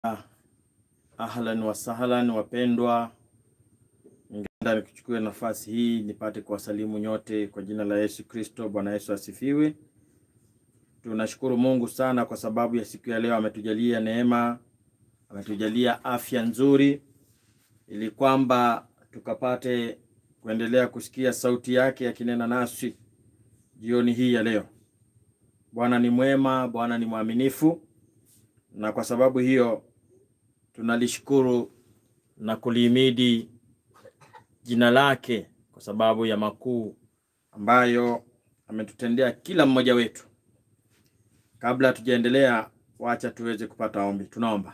Ahlan wa sahlan, wapendwa, ningependa nikuchukue nafasi hii nipate kuwasalimu nyote kwa jina la Yesu Kristo. Bwana Yesu asifiwe. Tunashukuru Mungu sana kwa sababu ya siku ya leo, ametujalia neema, ametujalia afya nzuri, ili kwamba tukapate kuendelea kusikia sauti yake akinena nasi jioni hii ya leo. Bwana ni mwema, Bwana ni mwaminifu, na kwa sababu hiyo tunalishukuru na kulihimidi jina lake kwa sababu ya makuu ambayo ametutendea kila mmoja wetu. Kabla hatujaendelea, wacha tuweze kupata ombi. Tunaomba.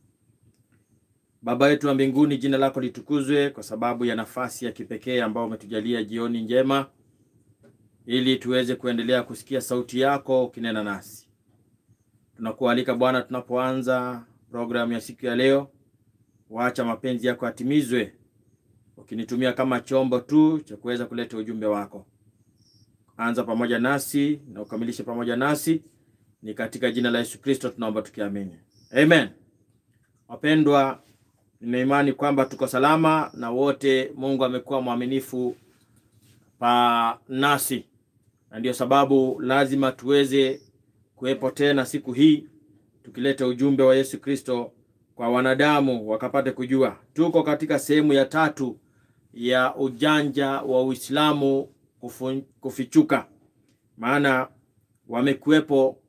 Baba yetu wa mbinguni, jina lako litukuzwe kwa sababu ya nafasi ya kipekee ambayo umetujalia jioni njema, ili tuweze kuendelea kusikia sauti yako ukinena nasi. Tunakualika Bwana, tunapoanza programu ya siku ya leo, wacha mapenzi yako yatimizwe, ukinitumia kama chombo tu cha kuweza kuleta ujumbe wako. Anza pamoja nasi na ukamilishe pamoja nasi, ni katika jina la Yesu Kristo tunaomba tukiamini, amen. Wapendwa, nina imani kwamba tuko salama na wote Mungu amekuwa mwaminifu pa nasi, na ndio sababu lazima tuweze kuwepo tena siku hii tukileta ujumbe wa Yesu Kristo kwa wanadamu wakapate kujua. Tuko katika sehemu ya tatu ya ujanja wa Uislamu kufu, kufichuka, maana wamekuwepo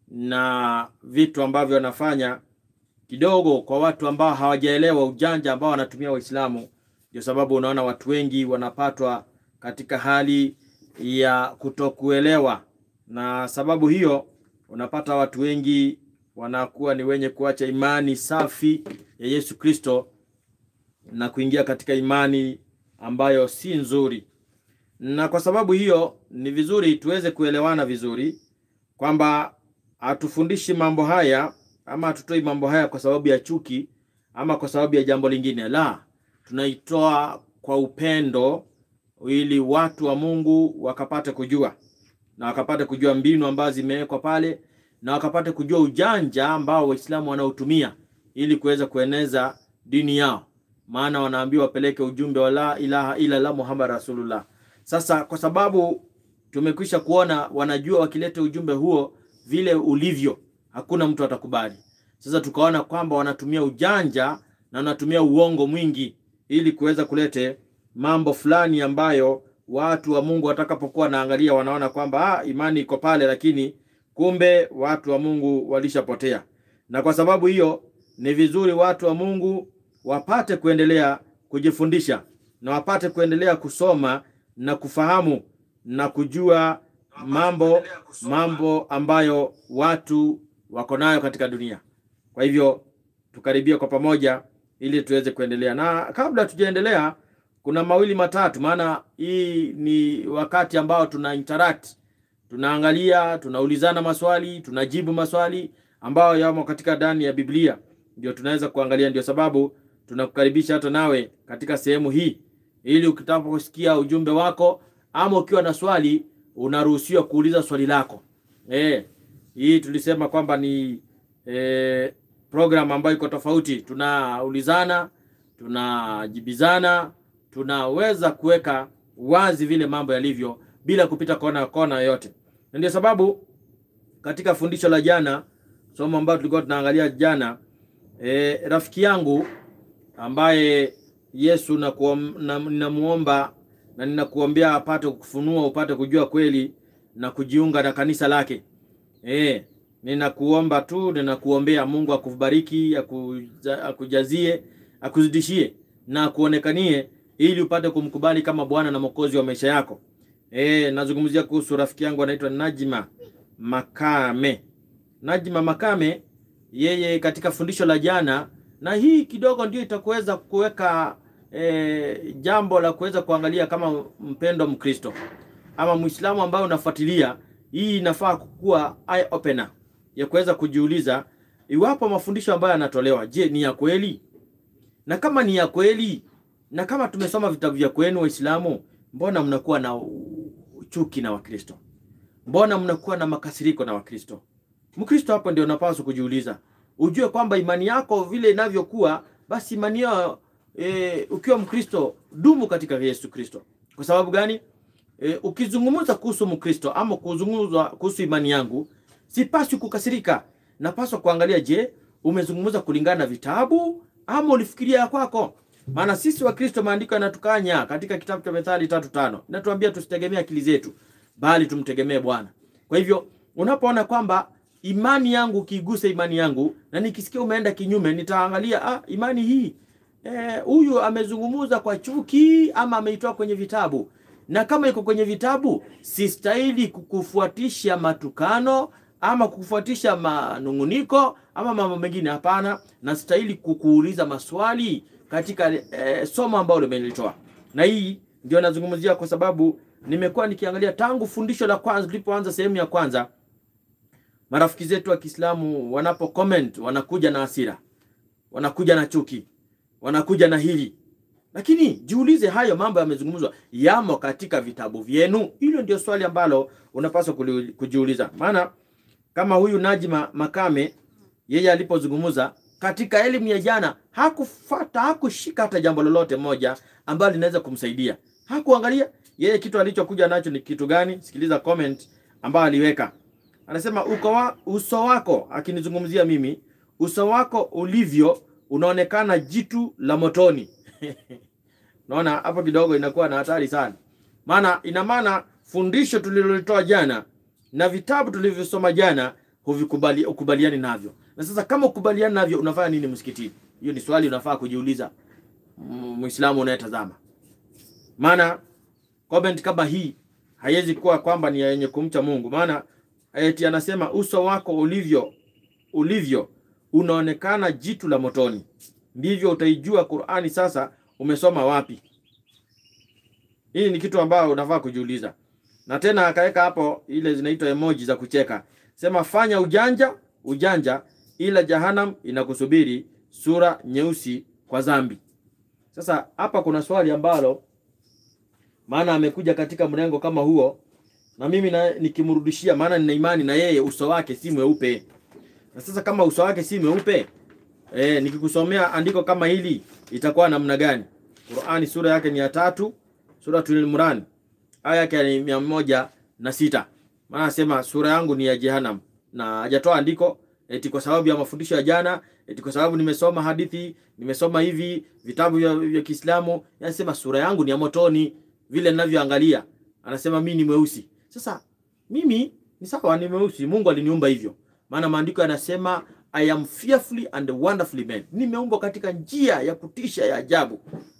na vitu ambavyo wanafanya kidogo kwa watu ambao hawajaelewa ujanja ambao wanatumia Waislamu. Ndio sababu unaona watu wengi wanapatwa katika hali ya kutokuelewa, na sababu hiyo unapata watu wengi wanakuwa ni wenye kuacha imani safi ya Yesu Kristo na kuingia katika imani ambayo si nzuri. Na kwa sababu hiyo ni vizuri tuweze kuelewana vizuri kwamba hatufundishi mambo haya ama hatutoi mambo haya kwa sababu ya chuki ama kwa sababu ya jambo lingine. La, tunaitoa kwa upendo ili watu wa Mungu wakapate kujua na wakapate kujua mbinu ambazo zimewekwa pale na wakapate kujua ujanja ambao Waislamu wanaotumia ili kuweza kueneza dini yao, maana wanaambiwa wapeleke ujumbe wa la ilaha illa la Muhammad rasulullah. Sasa kwa sababu tumekwisha kuona wanajua wakileta ujumbe huo vile ulivyo, hakuna mtu atakubali. Sasa tukaona kwamba wanatumia ujanja na wanatumia uongo mwingi ili kuweza kulete mambo fulani ambayo watu wa Mungu watakapokuwa wanaangalia wanaona kwamba ah, imani iko pale, lakini kumbe watu wa Mungu walishapotea. Na kwa sababu hiyo ni vizuri watu wa Mungu wapate kuendelea kujifundisha na wapate kuendelea kusoma na kufahamu na kujua mambo mambo ambayo watu wako nayo katika dunia. Kwa hivyo tukaribia kwa pamoja ili tuweze kuendelea, na kabla tujaendelea, kuna mawili matatu, maana hii ni wakati ambao tuna interact tunaangalia tunaulizana maswali tunajibu maswali ambayo yamo katika ndani ya Biblia, ndio tunaweza kuangalia. Ndio sababu tunakukaribisha hata nawe katika sehemu hii, ili ukitaposikia ujumbe wako ama ukiwa na swali unaruhusiwa kuuliza swali lako. E, hii tulisema kwamba ni e, program ambayo iko tofauti, tunaulizana tunajibizana, tunaweza kuweka wazi vile mambo yalivyo bila kupita kona kona yoyote. Na ndio sababu katika fundisho la jana, somo ambalo tulikuwa tunaangalia jana, e, rafiki yangu ambaye Yesu ninamuomba na, na ninakuombea apate kufunua upate kujua kweli na kujiunga na kanisa lake. E, ninakuomba tu, ninakuombea Mungu akubariki, akujazie, akuzidishie na akuonekanie ili upate kumkubali kama Bwana na Mwokozi wa maisha yako. E, nazungumzia kuhusu rafiki yangu anaitwa Najima Makame. Najima Makame, yeye katika fundisho la jana, na hii kidogo ndio itakuweza kuweka e, jambo la kuweza kuangalia kama mpendo Mkristo ama Muislamu ambaye unafuatilia, hii inafaa kuwa eye opener ya kuweza kujiuliza iwapo mafundisho ambayo yanatolewa, je, ni ya kweli? Na kama ni ya kweli, na kama tumesoma vitabu vya kwenu Waislamu, mbona mnakuwa na chuki na Wakristo? Mbona mnakuwa na makasiriko na Wakristo? Mkristo hapo ndio unapaswa kujiuliza, ujue kwamba imani yako vile inavyokuwa, basi imani yao e, ukiwa Mkristo dumu katika Yesu Kristo. Kwa sababu gani? E, ukizungumza kuhusu Mkristo ama kuzungumza kuhusu imani yangu, sipaswi kukasirika. Napaswa kuangalia, je, umezungumza kulingana na vitabu ama ulifikiria ya kwako? Maana sisi wa Kristo, maandiko yanatukanya katika kitabu cha Methali tatu tano inatuambia tusitegemee akili zetu, bali tumtegemee Bwana. Kwa hivyo unapoona kwamba imani yangu kiiguse imani yangu na nikisikia umeenda kinyume, nitaangalia ah, imani hii huyu eh, amezungumza kwa chuki ama ameitoa kwenye vitabu na kama iko kwenye vitabu, sistahili kukufuatisha matukano ama kukufuatisha manunguniko ama mambo mengine. Hapana, na stahili kukuuliza maswali katika eh, somo ambalo limelitoa. Na hii ndio nazungumzia kwa sababu nimekuwa nikiangalia tangu fundisho la kwanza, tulipoanza sehemu ya kwanza, marafiki zetu wa Kiislamu wanapo comment wanakuja na hasira, wanakuja na chuki, wanakuja na hili lakini jiulize, hayo mambo yamezungumzwa yamo katika vitabu vyenu? Hilo ndio swali ambalo unapaswa kujiuliza. Maana kama huyu Najma Makame yeye alipozungumza katika elimu ya jana, hakufata hakushika hata jambo lolote moja ambalo linaweza kumsaidia. Hakuangalia yeye kitu alichokuja nacho ni kitu gani. Sikiliza comment ambayo aliweka, anasema uko wa, uso wako, akinizungumzia mimi, uso wako ulivyo unaonekana jitu la motoni. Naona hapo kidogo inakuwa na hatari sana, maana ina maana fundisho tulilolitoa jana na vitabu tulivyosoma jana huvikubali ukubaliani navyo. Na sasa kama ukubaliani navyo, unafanya nini msikitini? Hiyo ni swali unafaa kujiuliza, Muislamu unayetazama. Maana comment kama hii haiwezi kuwa kwamba ni yenye kumcha Mungu, maana eti anasema uso wako ulivyo ulivyo unaonekana jitu la motoni ndivyo utaijua Qur'ani. Sasa umesoma wapi? Hii ni kitu ambayo unafaa kujiuliza. Na tena akaweka hapo ile zinaitwa emoji za kucheka, sema fanya ujanja ujanja, ila Jahanam inakusubiri, sura nyeusi kwa dhambi. Sasa hapa kuna swali ambalo, maana amekuja katika mrengo kama huo, na mimi na, nikimrudishia, maana nina imani na yeye uso wake si mweupe. Na sasa kama uso wake si mweupe E, nikikusomea andiko kama hili itakuwa namna gani? Qur'ani sura yake ni ya tatu, Suratul Imran aya yake ni mia moja na sita. Maana anasema sura yangu ni ya Jehannam, na hajatoa andiko eti kwa sababu ya mafundisho ya jana, eti kwa sababu nimesoma hadithi, nimesoma hivi vitabu vya, vya Kiislamu. Anasema sura yangu ni ya motoni, vile ninavyoangalia. Anasema mimi ni mweusi. Sasa mimi ni sawa, ni mweusi, Mungu aliniumba hivyo, maana maandiko yanasema I am fearfully and wonderfully made. Nimeumbwa katika njia ya kutisha ya ajabu.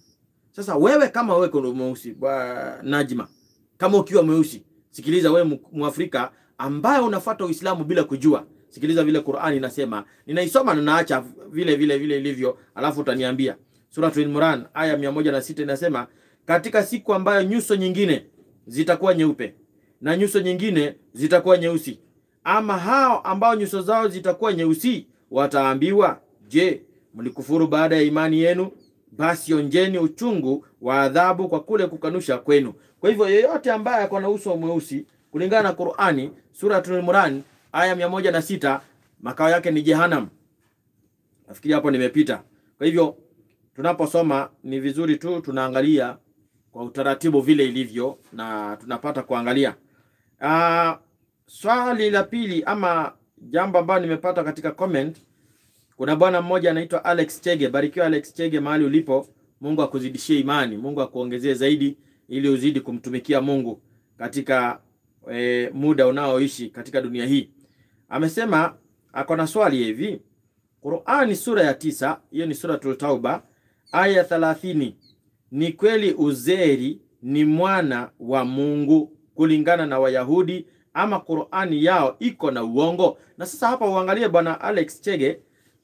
Sasa wewe kama wewe kuna mweusi wa Najma, kama ukiwa mweusi, sikiliza wewe Muafrika ambaye unafuata Uislamu bila kujua. Sikiliza vile Qur'ani inasema. Ninaisoma na naacha vile vile vile ilivyo, alafu utaniambia. Suratul Imran aya 106 inasema, katika siku ambayo nyuso nyingine zitakuwa nyeupe na nyuso nyingine zitakuwa nyeusi ama hao ambao nyuso zao zitakuwa nyeusi wataambiwa, je, mlikufuru baada ya imani yenu? Basi onjeni uchungu wa adhabu kwa kule kukanusha kwenu. Kwa hivyo yeyote ambaye ako na uso mweusi kulingana na Qur'ani Suratul Imran aya mia moja na sita makao yake ni Jehannam. Nafikiri hapo nimepita. Kwa hivyo tunaposoma ni vizuri tu tunaangalia kwa utaratibu vile ilivyo na tunapata kuangalia uh, Swali la pili ama jambo ambalo nimepata katika comment, kuna bwana mmoja anaitwa Alex Chege. Barikiwa Alex Chege mahali ulipo, Mungu akuzidishie imani, Mungu akuongezee zaidi, ili uzidi kumtumikia Mungu katika e, muda unaoishi katika dunia hii. Amesema ako na swali hivi, Qur'ani sura ya tisa, hiyo ni Suratul Tauba aya thalathini, ni kweli Uzeri ni mwana wa Mungu kulingana na Wayahudi ama Qur'ani yao iko na uongo? Na sasa hapa uangalie bwana Alex Chege,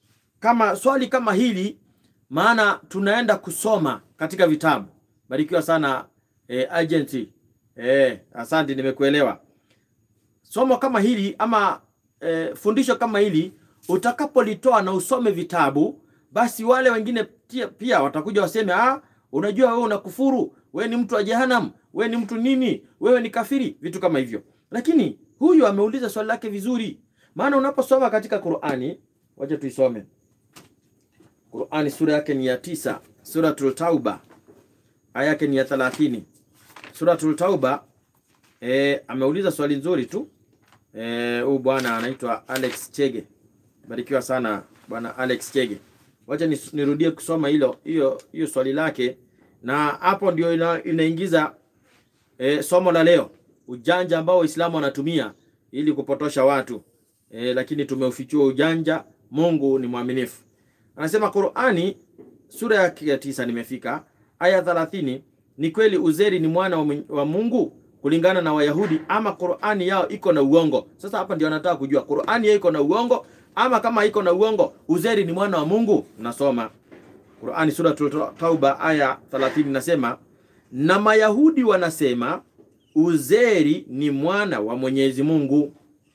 kama swali kama hili, maana tunaenda kusoma katika vitabu. Barikiwa sana eh, agency eh, asante, nimekuelewa. Somo kama hili ama eh, fundisho kama hili utakapolitoa na usome vitabu, basi wale wengine pia, pia watakuja waseme, ah, unajua wewe unakufuru, wewe ni mtu wa Jehannam, wewe ni mtu nini, wewe ni kafiri, vitu kama hivyo. Lakini huyu ameuliza swali lake vizuri, maana unaposoma katika Qur'ani wacha tuisome Qur'ani, sura yake ni ya tisa, Suratul Tauba aya yake ni ya 30. Suratul Tauba e, ameuliza swali nzuri tu eh, huyu bwana anaitwa Alex Chege. Barikiwa sana bwana Alex Chege. Wacha nis- nirudie kusoma hilo hiyo hiyo swali lake, na hapo ndio ina, inaingiza e, somo la leo, ujanja ambao Waislamu wanatumia ili kupotosha watu e, lakini tumeufichua ujanja. Mungu ni mwaminifu. Anasema Qur'ani sura yake ya tisa, nimefika aya 30. Ni kweli Uzeri ni mwana wa Mwenye- wa Mungu kulingana na Wayahudi ama Qur'ani yao iko na uongo? Sasa hapa ndio anataka kujua Qur'ani yao iko na uongo ama kama iko na uongo Uzeri ni mwana wa Mungu. Nasoma Qur'ani sura Tauba aya 30 nasema, na Mayahudi wanasema Uzeri ni mwana wa Mwenyezi Mungu.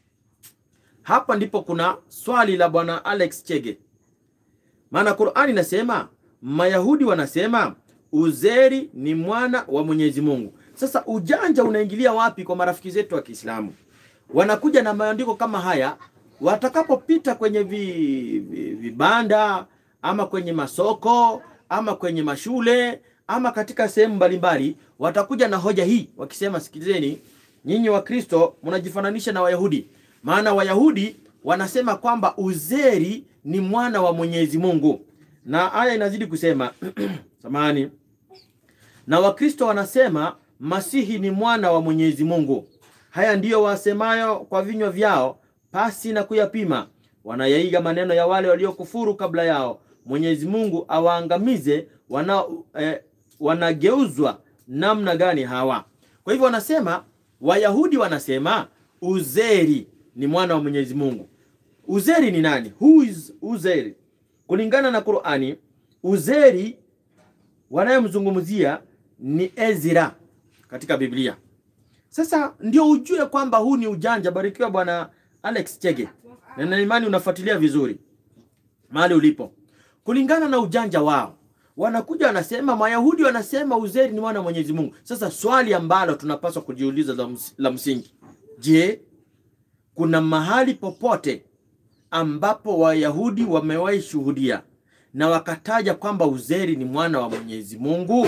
Hapa ndipo kuna swali la bwana Alex Chege, maana Qur'ani inasema Mayahudi wanasema Uzeri ni mwana wa Mwenyezi Mungu. Sasa ujanja unaingilia wapi kwa marafiki zetu wa Kiislamu? Wanakuja na maandiko kama haya, watakapopita kwenye vi- vi- vibanda ama kwenye masoko ama kwenye mashule ama katika sehemu mbalimbali, watakuja na hoja hii wakisema, sikilizeni nyinyi Wakristo mnajifananisha na Wayahudi, maana Wayahudi wanasema kwamba Uzeri ni mwana wa Mwenyezi Mungu, na aya inazidi kusema samahani na Wakristo wanasema Masihi ni mwana wa Mwenyezi Mungu. Haya ndiyo wasemayo kwa vinywa vyao pasi na kuyapima, wanayaiga maneno ya wale waliokufuru kabla yao. Mwenyezi Mungu awaangamize wana, eh, wanageuzwa namna gani hawa? Kwa hivyo wanasema, Wayahudi wanasema Uzeri ni mwana wa Mwenyezi Mungu. Uzeri ni nani? Who is Uzeri? Kulingana na Qur'ani, Uzeri wanayemzungumzia ni Ezra katika Biblia. Sasa ndio ujue kwamba huu ni ujanja. Barikiwa bwana Alex Chege, na nina imani unafuatilia vizuri mahali ulipo. Kulingana na ujanja wao, wanakuja wanasema, Mayahudi wanasema Uzeri ni mwana wa Mwenyezi Mungu. Sasa swali ambalo tunapaswa kujiuliza la, ms la msingi, je, kuna mahali popote ambapo Wayahudi wamewahi shuhudia na wakataja kwamba Uzeri ni mwana wa Mwenyezi Mungu?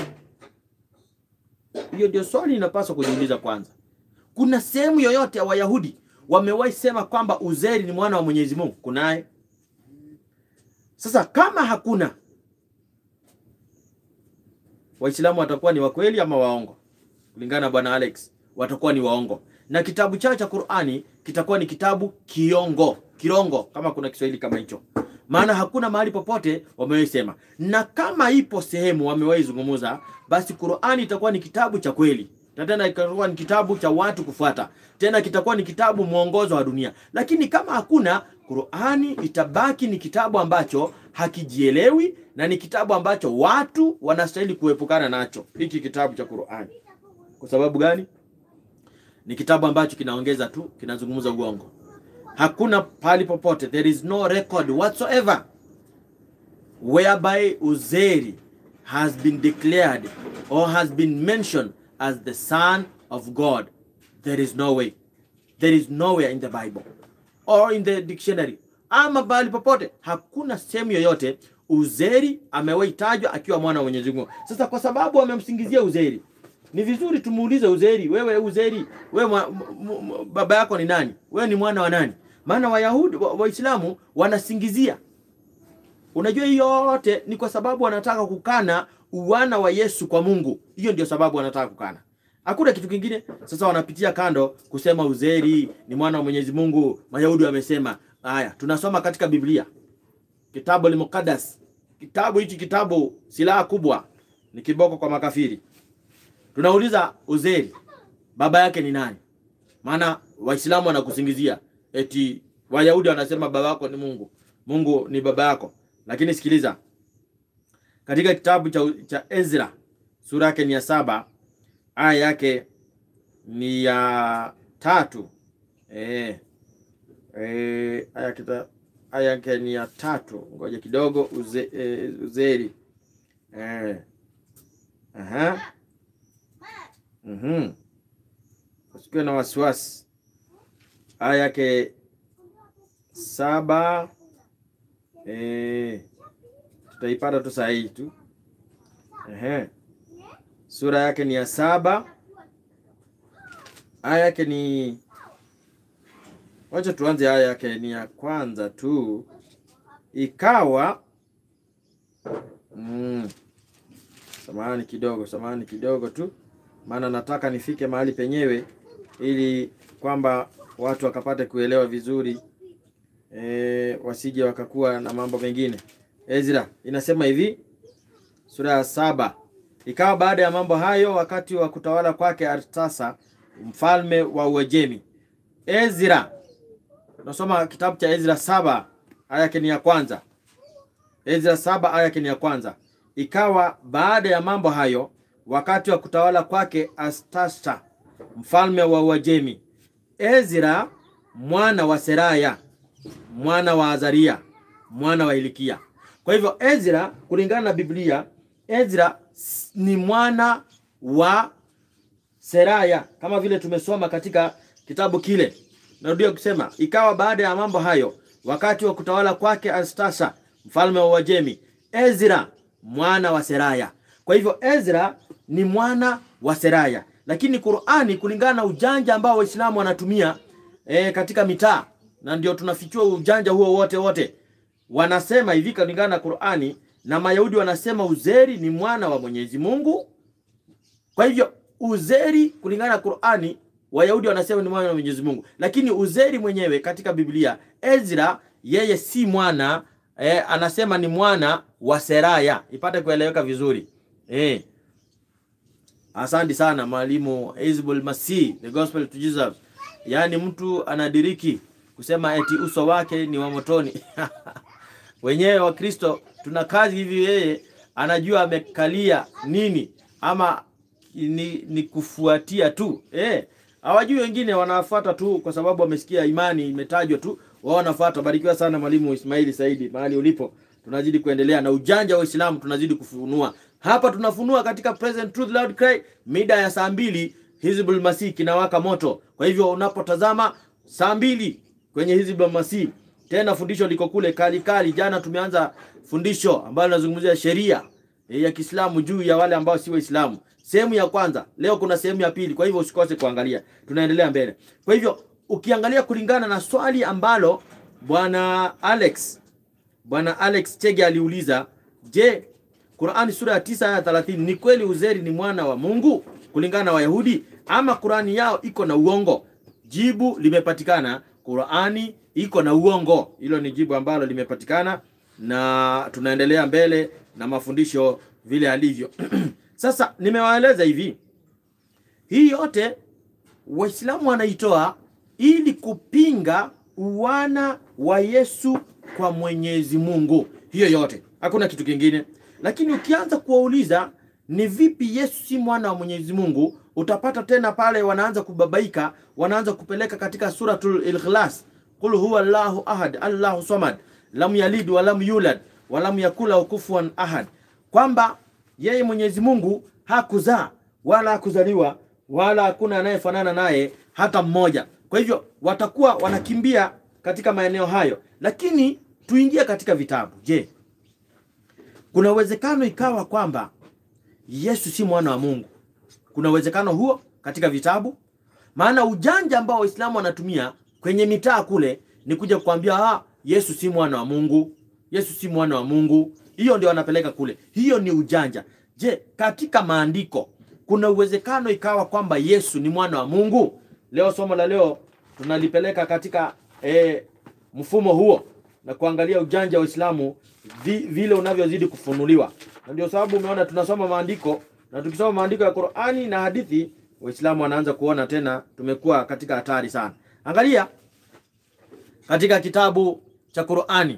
Hiyo ndio swali inapaswa kujiuliza kwanza. Kuna sehemu yoyote ya Wayahudi wamewahi sema kwamba Uzeri ni mwana wa Mwenyezi Mungu? Kunaye? Sasa kama hakuna, Waislamu watakuwa ni wakweli ama waongo? Kulingana na bwana Alex, watakuwa ni waongo, na kitabu chao cha Qur'ani kitakuwa ni kitabu kiongo, kirongo, kama kuna Kiswahili kama hicho maana hakuna mahali popote wamewahi sema, na kama ipo sehemu wamewahi zungumuza, basi Qur'ani itakuwa ni kitabu cha kweli, na tena itakuwa ni kitabu cha watu kufuata, tena kitakuwa ni kitabu mwongozo wa dunia. Lakini kama hakuna, Qur'ani itabaki ni kitabu ambacho hakijielewi na ni kitabu ambacho watu wanastahili kuepukana nacho, hiki kitabu cha Qur'ani. Kwa sababu gani? Ni kitabu ambacho kinaongeza tu, kinazungumza uongo hakuna pahali popote, there is no record whatsoever whereby Uzeri has been declared or has been mentioned as the son of God. There is no way, there is nowhere in the Bible or in the dictionary, ama pahali popote, hakuna sehemu yoyote Uzeri amewahi tajwa akiwa mwana wa Mwenyezi Mungu. Sasa kwa sababu wamemsingizia Uzeri, ni vizuri tumuulize Uzeri, wewe Uzeri, wewe mwa, m, m, baba yako ni nani? Wewe ni mwana wa nani? Maana Wayahudi Waislamu wa wanasingizia. Unajua hiyo yote ni kwa sababu wanataka kukana uwana wa Yesu kwa Mungu. Hiyo ndio sababu wanataka kukana, hakuna kitu kingine. Sasa wanapitia kando kusema Uzeri ni mwana wa Mwenyezi Mungu. Mayahudi wamesema haya, tunasoma katika Biblia kitabu al-Muqaddas. Kitabu hichi kitabu silaha kubwa, ni kiboko kwa makafiri. Tunauliza Uzeri baba yake ni nani? Maana Waislamu wanakusingizia eti Wayahudi wanasema baba yako ni Mungu, Mungu ni baba yako. Lakini sikiliza, katika kitabu cha, cha Ezra sura yake ni ya saba aya yake ni ya tatu e, e, aya kita aya yake ni ya tatu. Ngoja kidogo uze, e, Uzeri e. Aha. Mhm. Usikiwe na wasiwasi. Aya yake saba Eh, tutaipata tu saa hii tu. Ehe. Sura yake ni ya saba, aya yake ni wacha tuanze, aya yake ni ya kwanza tu. Ikawa mm, samahani kidogo, samahani kidogo tu, maana nataka nifike mahali penyewe ili kwamba watu wakapate kuelewa vizuri e, wasije wakakuwa na mambo mengine. Ezra inasema hivi, sura ya saba. Ikawa baada ya mambo hayo, wakati wa kutawala kwake Artasa mfalme wa Uajemi. Ezra, nasoma kitabu cha Ezra saba aya yake ni ya kwanza. Ezra saba aya yake ni ya kwanza. Ikawa baada ya mambo hayo, wakati wa kutawala kwake Artasa mfalme wa Uajemi, Ezra mwana wa Seraya mwana wa Azaria mwana wa Hilikia. Kwa hivyo Ezra, kulingana na Biblia, Ezra ni mwana wa Seraya, kama vile tumesoma katika kitabu kile. Narudia kusema, ikawa baada ya mambo hayo, wakati wa kutawala kwake Artasa mfalme wa Uajemi, Ezra mwana wa Seraya. Kwa hivyo Ezra ni mwana wa Seraya, lakini Qur'ani, kulingana na ujanja ambao Waislamu wanatumia e, katika mitaa na ndio tunafichua ujanja huo wote wote. Wanasema hivi kulingana na Qur'ani, na Mayahudi wanasema Uzeri ni mwana wa Mwenyezi Mungu. Kwa hivyo Uzeri kulingana na Qur'ani, Wayahudi wanasema ni mwana wa Mwenyezi Mungu, lakini Uzeri mwenyewe katika Biblia, Ezra yeye si mwana eh, anasema ni mwana wa Seraya, ipate kueleweka vizuri eh. Asante sana mwalimu Hizbul Masih, the gospel to Jesus. Yaani mtu anadiriki kusema eti uso wake ni wa motoni. Wenyewe wa Kristo tuna kazi hivi, yeye anajua amekalia nini ama ni, ni kufuatia tu eh. Hawajui wengine wanafuata tu kwa sababu wamesikia imani imetajwa tu, wao wanafuata. Barikiwa sana mwalimu Ismaili Saidi mahali ulipo, tunazidi kuendelea na ujanja wa Uislamu, tunazidi kufunua hapa. Tunafunua katika Present Truth Loud Cry mida ya saa mbili, Hizbul Masih kinawaka moto. Kwa hivyo unapotazama saa mbili kwenye Hizbul Masih, tena fundisho liko kule kali kali. Jana tumeanza fundisho ambalo linazungumzia sheria ya Kiislamu juu ya wale ambao si Waislamu, sehemu ya kwanza. Leo kuna sehemu ya pili, kwa hivyo usikose kuangalia, tunaendelea mbele. Kwa hivyo ukiangalia kulingana na swali ambalo bwana Alex bwana Alex Chege aliuliza, je, Qur'ani sura ya 9 aya 30 ni kweli Uzeri ni mwana wa Mungu kulingana na Wayahudi ama Qur'ani yao iko na uongo? Jibu limepatikana, Qur'ani iko na uongo. Hilo ni jibu ambalo limepatikana na tunaendelea mbele na mafundisho vile alivyo. Sasa nimewaeleza hivi, hii yote Waislamu wanaitoa ili kupinga uwana wa Yesu kwa Mwenyezi Mungu. Hiyo yote, hakuna kitu kingine. Lakini ukianza kuwauliza ni vipi Yesu si mwana wa Mwenyezi Mungu, utapata tena pale wanaanza kubabaika, wanaanza kupeleka katika suratul Ikhlas, qul huwa Allahu ahad Allahu samad lam yalid wa lam yulad wa lam yakula kufuwan ahad, kwamba yeye Mwenyezi Mungu hakuzaa wala hakuzaliwa wala hakuna anayefanana naye hata mmoja. Kwa hivyo watakuwa wanakimbia katika maeneo hayo, lakini tuingie katika vitabu. Je, kuna uwezekano ikawa kwamba Yesu si mwana wa Mungu? Kuna uwezekano huo katika vitabu? Maana ujanja ambao Waislamu wanatumia kwenye mitaa kule ni kuja kukwambia ah, Yesu si mwana wa Mungu, Yesu si mwana wa Mungu. Hiyo ndio wanapeleka kule, hiyo ni ujanja. Je, katika maandiko kuna uwezekano ikawa kwamba Yesu ni mwana wa Mungu? Leo somo la leo tunalipeleka katika e, mfumo huo na kuangalia ujanja wa Uislamu vi, vile unavyozidi kufunuliwa, na ndio sababu umeona tunasoma maandiko, na tukisoma maandiko ya Qur'ani na hadithi, Waislamu wanaanza kuona tena tumekuwa katika hatari sana. Angalia katika kitabu cha Qur'ani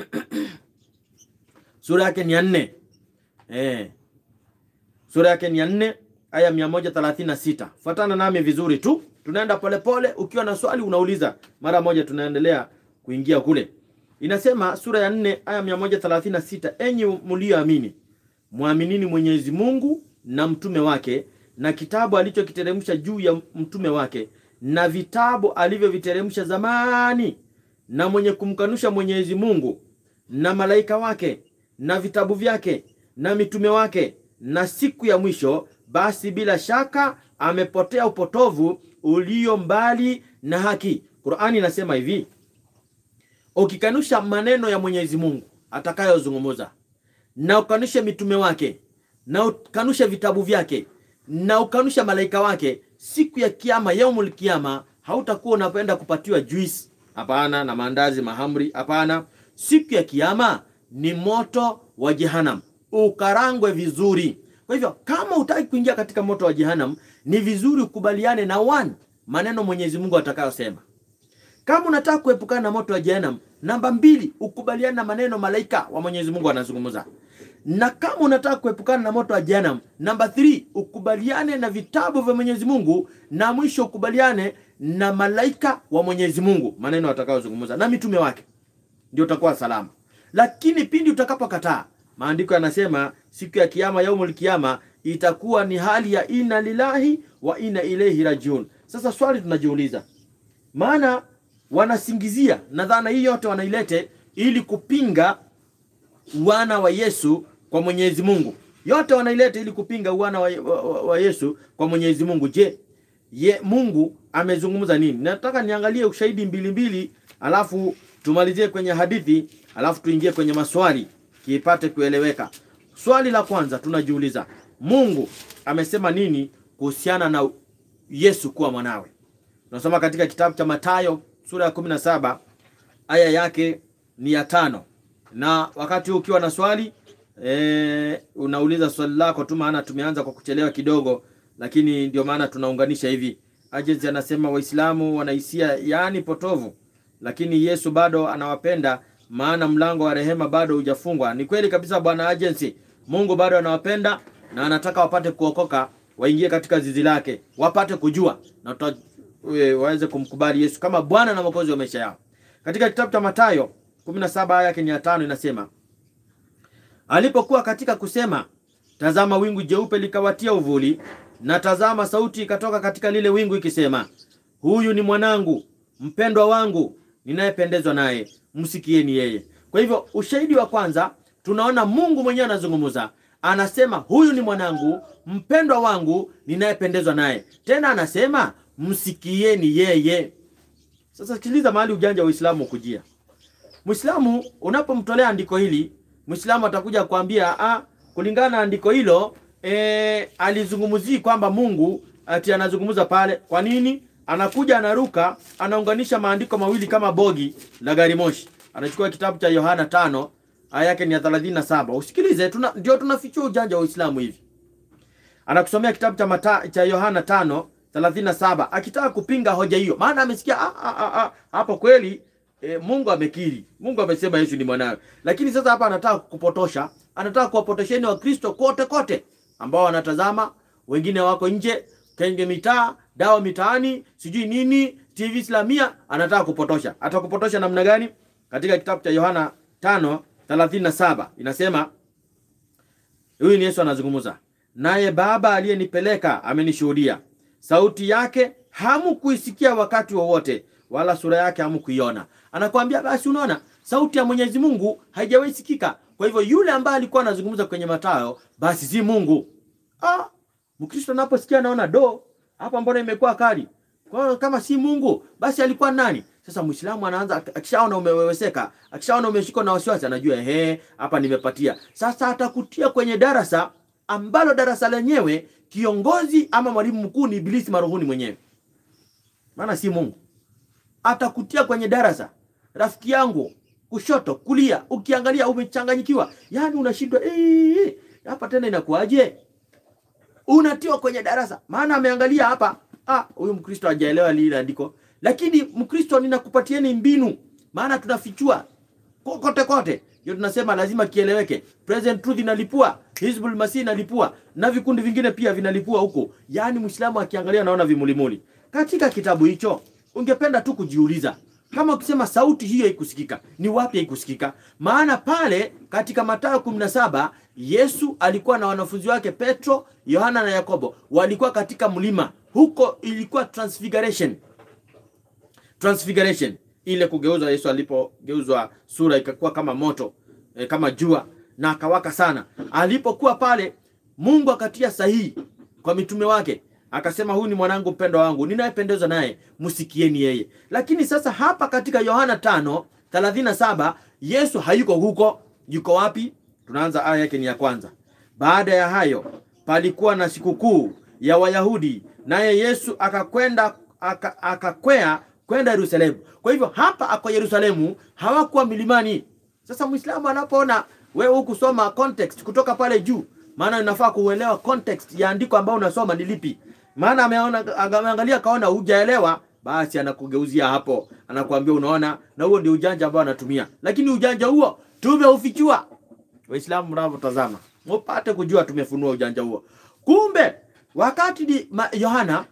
sura yake ni ya nne eh, sura yake ni ya nne aya mia moja thelathini na sita. Fuatana nami vizuri tu, tunaenda polepole. Ukiwa na swali unauliza mara moja, tunaendelea kuingia kule. Inasema sura ya nne aya mia moja thelathini na sita enyi mlioamini, mwaminini Mwenyezi Mungu na mtume wake na kitabu alichokiteremsha juu ya mtume wake na vitabu alivyoviteremsha zamani, na mwenye kumkanusha Mwenyezi Mungu na malaika wake na vitabu vyake na mitume wake na siku ya mwisho, basi bila shaka amepotea upotovu ulio mbali na haki. Qur'ani inasema hivi, ukikanusha maneno ya Mwenyezi Mungu atakayozungumza na ukanushe mitume wake na ukanushe vitabu vyake na ukanusha malaika wake, siku ya kiyama, yaumul kiyama, hautakuwa unapenda kupatiwa juice, hapana, na maandazi mahamri, hapana. Siku ya kiyama ni moto wa Jehannam, ukarangwe vizuri. Kwa hivyo kama utaki kuingia katika moto wa Jehannam, ni vizuri ukubaliane na one maneno Mwenyezi Mungu atakayosema. Kama unataka kuepukana na moto wa Jehannam, namba mbili, ukubaliane na maneno malaika wa Mwenyezi Mungu anazungumza. Na kama unataka kuepukana na moto wa Jehannam, namba 3 ukubaliane na vitabu vya Mwenyezi Mungu, na mwisho ukubaliane na malaika wa Mwenyezi Mungu, maneno atakayozungumza na mitume wake, ndio utakuwa salama. Lakini pindi utakapokataa, maandiko yanasema siku ya kiyama, yaumul kiyama, itakuwa ni hali ya inna lillahi wa inna ilaihi rajiun. Sasa swali tunajiuliza, maana wanasingizia na dhana hii yote wanailete ili kupinga wana wa Yesu kwa Mwenyezi Mungu. Yote wanaileta ili kupinga wana wa, wa, wa, wa Yesu kwa Mwenyezi Mungu. Je, ye Mungu amezungumza nini? Nataka niangalie ushahidi mbili mbili, alafu tumalizie kwenye hadithi, alafu tuingie kwenye maswali kiipate kueleweka. Swali la kwanza tunajiuliza, Mungu amesema nini kuhusiana na Yesu kuwa mwanawe? Tunasoma katika kitabu cha Mathayo sura ya 17 aya yake ni ya tano na wakati huu ukiwa na swali e, unauliza swali lako tu, maana tumeanza kwa kuchelewa kidogo, lakini ndio maana tunaunganisha hivi. Agency anasema Waislamu wanahisia yaani potovu, lakini Yesu bado anawapenda, maana mlango wa rehema bado hujafungwa. Ni kweli kabisa, bwana Agency, Mungu bado anawapenda na anataka wapate kuokoka, waingie katika zizi lake, wapate kujua na tuta, e, waweze kumkubali Yesu kama Bwana na Mwokozi wa maisha yao. Katika kitabu cha Mathayo 17 aya yake ni ya tano inasema, alipokuwa katika kusema, tazama wingu jeupe likawatia uvuli, na tazama sauti ikatoka katika lile wingu ikisema, huyu ni mwanangu mpendwa wangu ninayependezwa naye, msikieni yeye. Kwa hivyo ushahidi wa kwanza tunaona Mungu mwenyewe anazungumza, anasema huyu ni mwanangu mpendwa wangu ninayependezwa naye, tena anasema msikieni yeye. Sasa sikiliza mahali ujanja wa Uislamu ukujia. Muislamu unapomtolea andiko hili, Muislamu atakuja kuambia ah, kulingana na andiko hilo e, alizungumzii kwamba Mungu ati anazungumza pale. Kwa nini? Anakuja anaruka, anaunganisha maandiko mawili kama bogi la gari moshi. Anachukua kitabu cha Yohana tano aya yake ni ya 37. Usikilize, tuna, ndio tunafichua ujanja wa Uislamu hivi. Anakusomea kitabu cha mata, cha Yohana tano 37 akitaka kupinga hoja hiyo, maana amesikia ah, ah, ah, hapo kweli E, Mungu amekiri, Mungu amesema Yesu ni mwanawe, lakini sasa hapa anataka kupotosha, anataka kuwapotosheni Wakristo kote kote ambao wanatazama, wengine wako nje kenge mitaa, dawa mitaani, sijui nini, TV Islamia, anataka kupotosha. Atakupotosha namna gani? Katika kitabu cha Yohana 5:37 inasema, huyu ni Yesu anazungumza, naye Baba aliyenipeleka amenishuhudia, sauti yake hamukuisikia wakati wowote wala sura yake hamukuiona. Anakuambia basi, unaona sauti ya Mwenyezi Mungu haijawahi sikika. Kwa hivyo yule ambaye alikuwa anazungumza kwenye Mathayo basi si Mungu. Ah, Mkristo anaposikia anaona do hapa, mbona imekuwa kali? Kwa hiyo kama si Mungu basi alikuwa nani? Sasa Muislamu anaanza akishaona umeweweseka, akishaona umeshikwa na wasiwasi, anajua ehe, hapa nimepatia. Sasa atakutia kwenye darasa ambalo darasa lenyewe kiongozi ama mwalimu mkuu ni Ibilisi marohuni mwenyewe, maana si Mungu atakutia kwenye darasa, rafiki yangu, kushoto kulia, ukiangalia umechanganyikiwa, yaani unashindwa ee, hapa tena inakuwaje? Unatiwa kwenye darasa, maana ameangalia hapa, ah, huyu Mkristo hajaelewa lile andiko. Lakini Mkristo, ninakupatieni mbinu, maana tunafichua kote kote, ndio tunasema lazima kieleweke. Present Truth inalipua, Hizbul Masih inalipua na vikundi vingine pia vinalipua huko, yaani Muislamu akiangalia anaona vimulimuli katika kitabu hicho ungependa tu kujiuliza kama ukisema sauti hiyo haikusikika, ni wapi haikusikika? Maana pale katika Mathayo 17 Yesu alikuwa na wanafunzi wake Petro, Yohana na Yakobo, walikuwa katika mlima huko, ilikuwa transfiguration. Transfiguration ile kugeuzwa, Yesu alipogeuzwa sura ikakuwa kama moto e, kama jua na akawaka sana. Alipokuwa pale, Mungu akatia sahihi kwa mitume wake, akasema huyu ni mwanangu mpendwa wangu ninayependezwa naye, msikieni yeye. Lakini sasa hapa katika Yohana 5:37 Yesu hayuko huko. Yuko wapi? Tunaanza aya yake ni ya kwanza. Baada ya hayo palikuwa na sikukuu ya Wayahudi, naye Yesu akakwenda aka- akakwea kwenda Yerusalemu. Kwa hivyo hapa ako Yerusalemu, hawakuwa milimani. Sasa Muislamu anapoona wewe hukusoma context kutoka pale juu, maana inafaa kuelewa context ya andiko ambao unasoma ni lipi. Maana ameona ameangalia kaona hujaelewa, basi anakugeuzia hapo, anakuambia unaona, na huo ndio ujanja ambao anatumia. Lakini ujanja huo tumeufichua. Waislamu mnavyotazama, mupate kujua tumefunua ujanja huo. Kumbe wakati ni ma- Yohana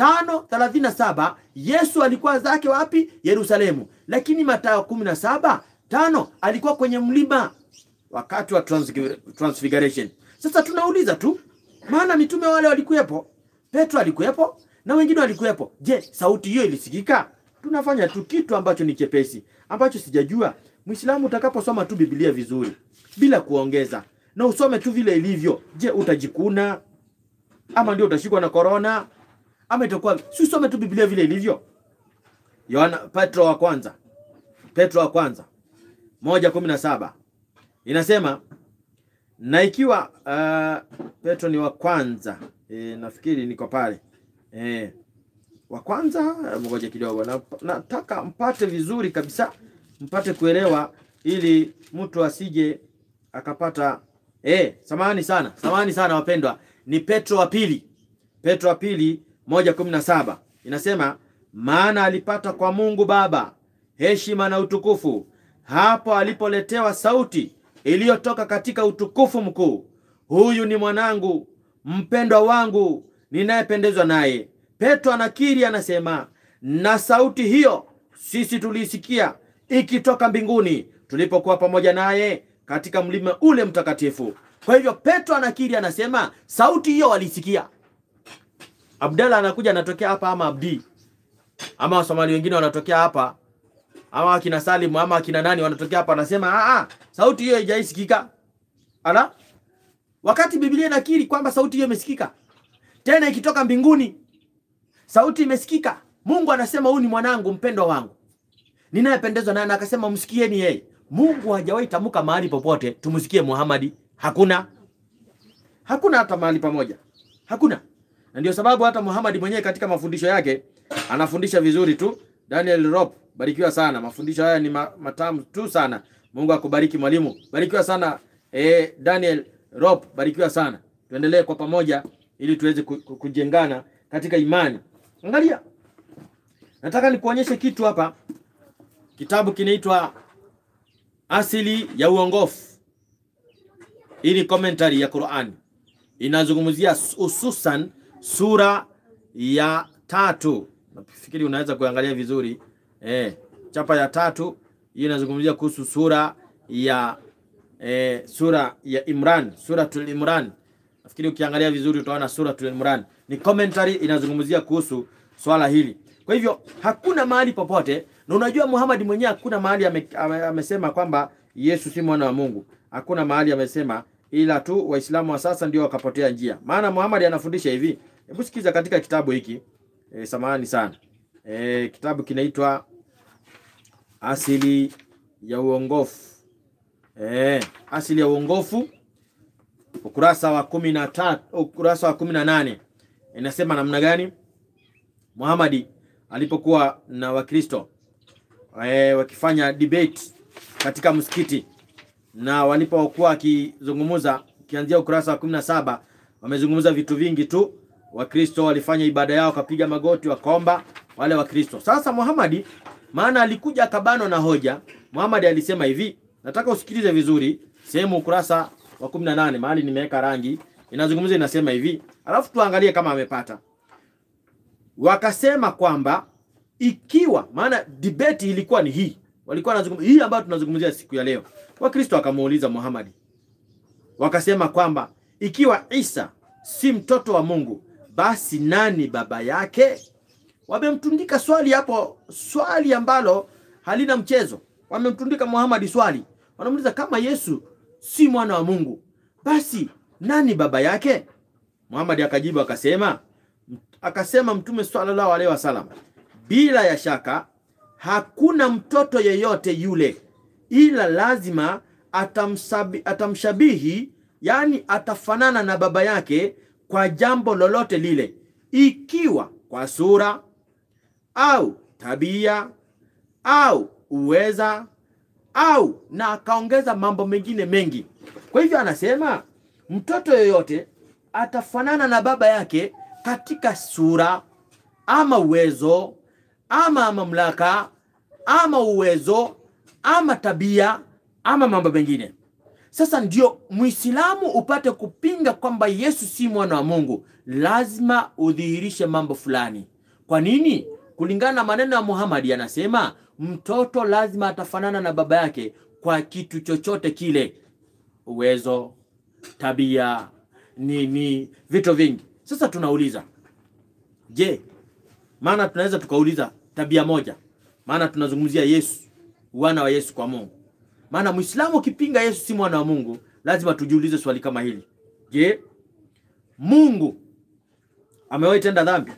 5:37 Yesu alikuwa zake wapi? Yerusalemu. Lakini Mathayo 17 tano alikuwa kwenye mlima wakati wa transfig- transfiguration. Sasa tunauliza tu, maana mitume wale walikuwepo, Petro alikuwepo na wengine walikuwepo. Je, sauti hiyo ilisikika? Tunafanya tu kitu ambacho ni chepesi, ambacho sijajua. Muislamu, utakaposoma tu Biblia vizuri bila kuongeza na usome tu vile ilivyo, je, utajikuna ama ndio utashikwa na korona ama itakuwa si usome tu Biblia vile ilivyo. Yohana Petro wa kwanza Petro wa kwanza moja kumi na saba inasema na ikiwa uh, Petro ni wa kwanza e, nafikiri niko pale e, wa kwanza ngoja kidogo na, nataka mpate vizuri kabisa mpate kuelewa ili mtu asije akapata e, samahani sana samahani sana wapendwa ni Petro wa pili Petro wa pili moja kumi na saba inasema maana alipata kwa Mungu Baba heshima na utukufu hapo alipoletewa sauti iliyotoka katika utukufu mkuu, huyu ni mwanangu mpendwa wangu ninayependezwa naye. Petro anakiri, anasema na sauti hiyo sisi tuliisikia ikitoka mbinguni tulipokuwa pamoja naye katika mlima ule mtakatifu. Kwa hivyo Petro anakiri, anasema sauti hiyo walisikia. Abdalla anakuja anatokea hapa, ama Abdi ama Wasomali wengine wanatokea hapa ama akina Salimu ama akina nani wanatokea hapa, anasema ah, ah, sauti hiyo haijaisikika. Ala, wakati Biblia inakiri kwamba sauti hiyo imesikika, tena ikitoka mbinguni, sauti imesikika. Mungu anasema huyu ni mwanangu mpendwa wangu ninayependezwa naye, na akasema msikieni yeye. Mungu hajawahi tamka mahali popote tumsikie Muhamadi, hakuna, hakuna hata mahali pamoja, hakuna. Na ndio sababu hata Muhamadi mwenyewe katika mafundisho yake anafundisha vizuri tu. Daniel Rop, barikiwa sana. Mafundisho haya ni ma, matamu tu sana. Mungu akubariki mwalimu. Barikiwa sana eh, Daniel Rop, barikiwa sana. Tuendelee kwa pamoja ili tuweze ku- ku- kujengana katika imani. Angalia. Nataka nikuonyeshe kitu hapa. Kitabu kinaitwa Asili ya Uongofu. Hii ni commentary ya Qur'an. Inazungumzia hususan sura ya tatu. Nafikiri unaweza kuangalia vizuri. Eh, chapa ya tatu hii inazungumzia kuhusu sura ya eh, sura ya Imran, suratul Imran. Nafikiri ukiangalia vizuri utaona suratul Imran. Ni commentary inazungumzia kuhusu swala hili. Kwa hivyo hakuna mahali popote, na unajua Muhammad mwenyewe hakuna mahali ame, ame, amesema kwamba Yesu si mwana wa Mungu. Hakuna mahali amesema, ila tu Waislamu wa sasa ndio wakapotea njia. Maana Muhammad anafundisha hivi. Hebu sikiza katika kitabu hiki. E, samahani sana. E, kitabu kinaitwa Asili ya Uongofu. E, Asili ya Uongofu ukurasa wa kumi na tatu, ukurasa wa kumi na nane inasema namna gani Muhamadi alipokuwa na Wakristo e, wakifanya debate katika msikiti na walipokuwa wakizungumza, ukianzia ukurasa wa kumi na saba wamezungumza vitu vingi tu. Wakristo walifanya ibada yao, wakapiga magoti, wakaomba wale Wakristo. Sasa Muhamadi, maana alikuja akabanwa na hoja, Muhamadi alisema hivi, nataka usikilize vizuri, sehemu ukurasa wa 18 mahali nimeweka rangi inazungumza, inasema hivi, alafu tuangalie kama amepata. Wakasema kwamba ikiwa, maana debate ilikuwa ni hii, walikuwa wanazungumza hii ambayo tunazungumzia siku ya leo. Wakristo wakamuuliza Muhamadi, wakasema kwamba ikiwa Isa si mtoto wa Mungu, basi nani baba yake? Wamemtundika swali hapo, swali ambalo halina mchezo. Wamemtundika Muhammad swali, wanamuuliza kama Yesu si mwana wa Mungu, basi nani baba yake? Muhammad akajibu akasema, akasema Mtume sallallahu alaihi wasallam, bila ya shaka hakuna mtoto yeyote yule, ila lazima atamsabi, atamshabihi, yani atafanana na baba yake kwa jambo lolote lile, ikiwa kwa sura au tabia au uweza au na akaongeza mambo mengine mengi. Kwa hivyo anasema mtoto yoyote atafanana na baba yake katika sura ama uwezo ama mamlaka ama uwezo ama tabia ama mambo mengine. Sasa ndio Muislamu upate kupinga kwamba Yesu si mwana wa Mungu, lazima udhihirishe mambo fulani. Kwa nini? Kulingana na maneno ya Muhammad anasema mtoto lazima atafanana na baba yake kwa kitu chochote kile, uwezo, tabia, nini, vitu vingi. Sasa tunauliza, je, maana tunaweza tukauliza tabia moja, maana tunazungumzia Yesu, wana wa Yesu kwa Mungu. Maana Muislamu ukipinga Yesu si mwana wa Mungu, lazima tujiulize swali kama hili. Je, Mungu amewahi tenda dhambi?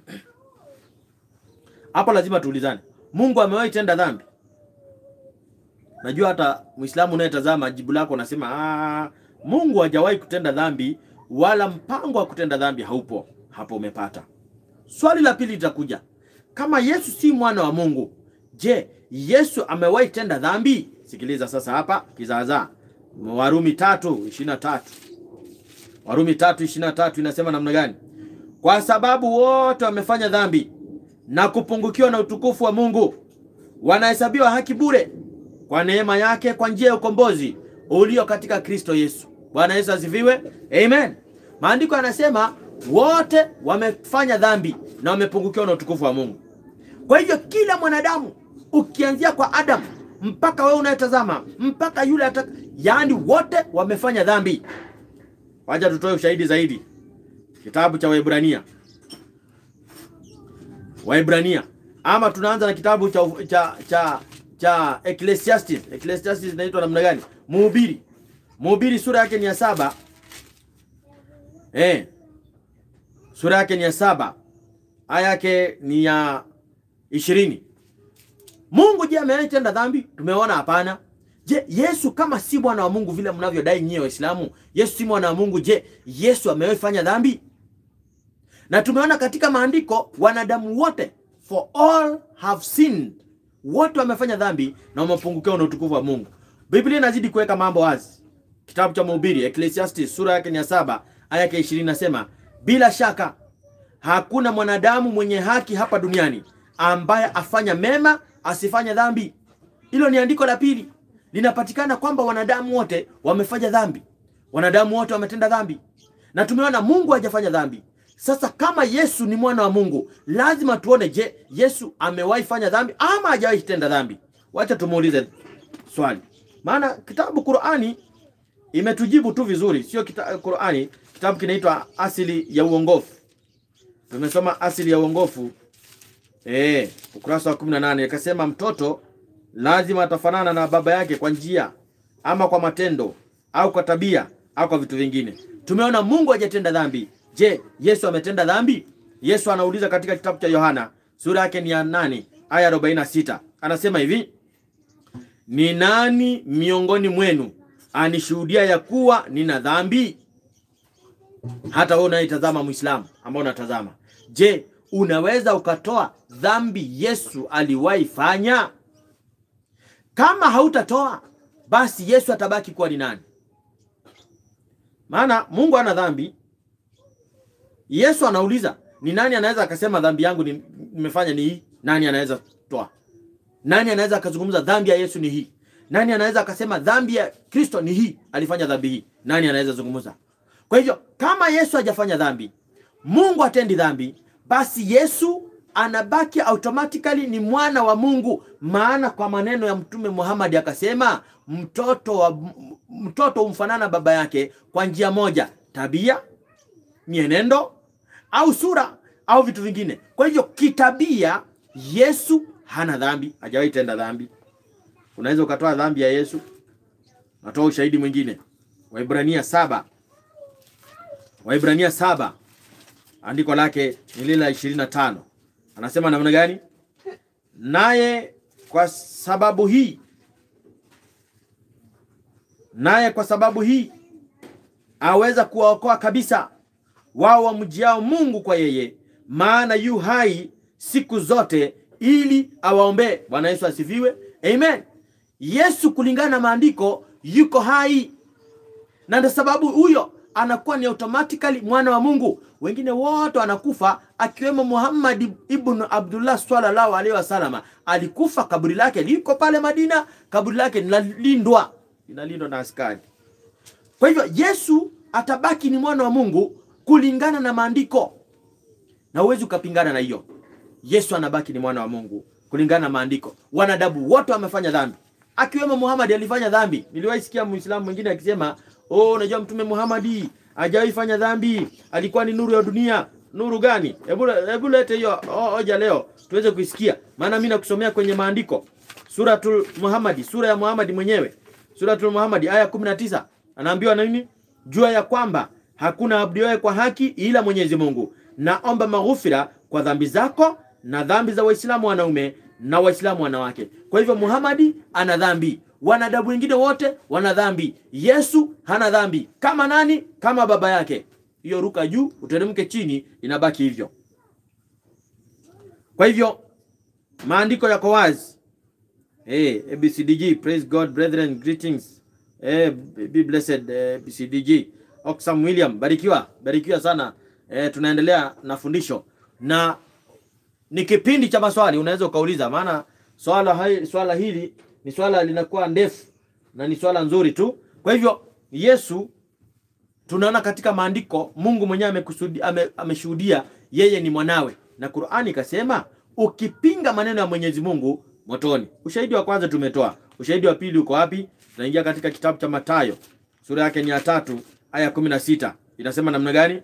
Hapo lazima tuulizane. Mungu amewahi tenda dhambi? Najua hata Muislamu unayetazama jibu lako unasema ah, Mungu hajawahi kutenda dhambi wala mpango wa kutenda dhambi haupo. Hapo umepata. Swali la pili litakuja. Kama Yesu si mwana wa Mungu, je, Yesu amewahi tenda dhambi? Sikiliza sasa hapa kizaazaa. Warumi tatu ishirini na tatu Warumi tatu ishirini na tatu inasema namna gani? Kwa sababu wote wamefanya dhambi na kupungukiwa na utukufu wa Mungu, wanahesabiwa haki bure kwa neema yake kwa njia ya ukombozi ulio katika Kristo Yesu. Bwana Yesu asifiwe, amen. Maandiko yanasema wote wamefanya dhambi na wamepungukiwa na utukufu wa Mungu. Kwa hivyo kila mwanadamu ukianzia kwa Adamu mpaka wewe unayetazama mpaka yule ata, yaani wote wamefanya dhambi. Wacha tutoe ushahidi zaidi, kitabu cha Waebrania Waebrania ama tunaanza na kitabu cha cha cha, cha Ecclesiastes. Ecclesiastes inaitwa namna gani? Mhubiri. Mhubiri sura yake ni ya saba. Eh. Sura yake ni ya saba. Aya yake ni ya ishirini. Mungu je, amewahi tenda dhambi? Tumeona hapana. Je, Yesu kama si mwana wa Mungu vile mnavyodai nyie Waislamu, Yesu si mwana wa Mungu, je, Yesu amewahi fanya dhambi? Na tumeona katika maandiko wanadamu wote for all have sinned, wote wamefanya dhambi na wamepungukiwa na utukufu wa Mungu. Biblia inazidi kuweka mambo wazi. Kitabu cha Mhubiri Ecclesiastes sura yake ni ya saba aya yake ishirini nasema, bila shaka hakuna mwanadamu mwenye haki hapa duniani ambaye afanya mema asifanye dhambi. Hilo ni andiko la pili, linapatikana kwamba wanadamu wote wamefanya dhambi, wanadamu wote wametenda dhambi, na tumeona Mungu hajafanya dhambi. Sasa kama Yesu ni mwana wa Mungu, lazima tuone, je, Yesu amewahi fanya dhambi ama hajawahi tenda dhambi? Wacha tumuulize swali, maana kitabu Qur'ani imetujibu tu vizuri, sio kita, Qur'ani kitabu kinaitwa Asili ya Uongofu. Tumesoma Asili ya Uongofu eh, ukurasa wa 18 ikasema mtoto lazima atafanana na baba yake kwa njia ama kwa matendo au kwa tabia au kwa vitu vingine. Tumeona Mungu hajatenda dhambi. Je, Yesu ametenda dhambi? Yesu anauliza katika kitabu cha Yohana sura yake ni ya 8 aya 46, anasema hivi: ni nani miongoni mwenu anishuhudia ya kuwa nina dhambi? Hata wewe unayetazama Muislamu ambao unatazama, je, unaweza ukatoa dhambi Yesu aliwahi fanya? Kama hautatoa basi Yesu atabaki kuwa ni nani? Maana Mungu ana dhambi. Yesu anauliza ni nani anaweza akasema dhambi yangu nimefanya ni hii? Nani anaweza toa? Nani anaweza akazungumza dhambi ya Yesu ni hii? Nani anaweza akasema dhambi ya Kristo ni hii, alifanya dhambi hii? Nani anaweza zungumza? Kwa hivyo kama Yesu hajafanya dhambi, Mungu hatendi dhambi, basi Yesu anabaki automatically ni mwana wa Mungu. Maana kwa maneno ya Mtume Muhammad akasema, mtoto wa mtoto humfanana baba yake kwa njia moja, tabia, mienendo au sura au vitu vingine. Kwa hivyo kitabia, Yesu hana dhambi, hajawahi tenda dhambi. Unaweza ukatoa dhambi ya Yesu, natoa ushahidi mwingine. Waibrania saba Waibrania saba andiko lake ni lile la ishirini na tano anasema namna gani? Naye kwa sababu hii, naye kwa sababu hii aweza kuwaokoa kabisa wao wamjiao Mungu kwa yeye, maana yu hai siku zote, ili awaombee. Bwana Yesu asifiwe, amen. Yesu kulingana na maandiko yuko hai, na ndio sababu huyo anakuwa ni automatically mwana wa Mungu. Wengine wote wanakufa, akiwemo Muhammad ibn Abdullah sallallahu alaihi wasallam. Alikufa, kaburi lake liko pale Madina, kaburi lake linalindwa, linalindwa na askari. Kwa hivyo Yesu atabaki ni mwana wa Mungu kulingana na maandiko, na huwezi ukapingana na hiyo. Yesu anabaki ni mwana wa Mungu kulingana na maandiko. Wanadamu wote wamefanya dhambi, akiwemo Muhammad alifanya dhambi. Niliwahi sikia Muislamu mwingine akisema Oh, unajua Mtume Muhammad hajawahi fanya dhambi, alikuwa ni nuru ya dunia. Nuru gani? Hebu hebu lete hiyo hoja leo tuweze kuisikia, maana mimi nakusomea kwenye maandiko. Suratul Muhammad, sura ya Muhammad mwenyewe, Suratul Muhammad aya 19, anaambiwa na nini? Jua ya kwamba hakuna abudiwaye kwa haki ila Mwenyezi Mungu, naomba maghufira kwa dhambi zako na dhambi za Waislamu wanaume na Waislamu wanawake. Kwa hivyo Muhammad ana dhambi wanadamu wengine wote wana dhambi. Yesu hana dhambi. Kama nani? Kama baba yake. Hiyo ruka juu uteremke chini, inabaki hivyo. Kwa hivyo maandiko yako wazi. Hey, ABCDG, praise God brethren, greetings. Hey, be blessed ABCDG. Oxam William, barikiwa, barikiwa sana. Eh, tunaendelea na fundisho na ni kipindi cha maswali, unaweza ukauliza, maana swala hai, swala hili ni swala linakuwa ndefu na ni swala nzuri tu. Kwa hivyo Yesu tunaona katika maandiko Mungu mwenyewe amekusudi ame, ameshuhudia yeye ni mwanawe, na Qur'ani ikasema ukipinga maneno ya Mwenyezi Mungu motoni. Ushahidi wa kwanza tumetoa. Ushahidi wa pili uko wapi? Tunaingia katika kitabu cha Mathayo sura yake ni ya tatu aya kumi na sita inasema namna gani?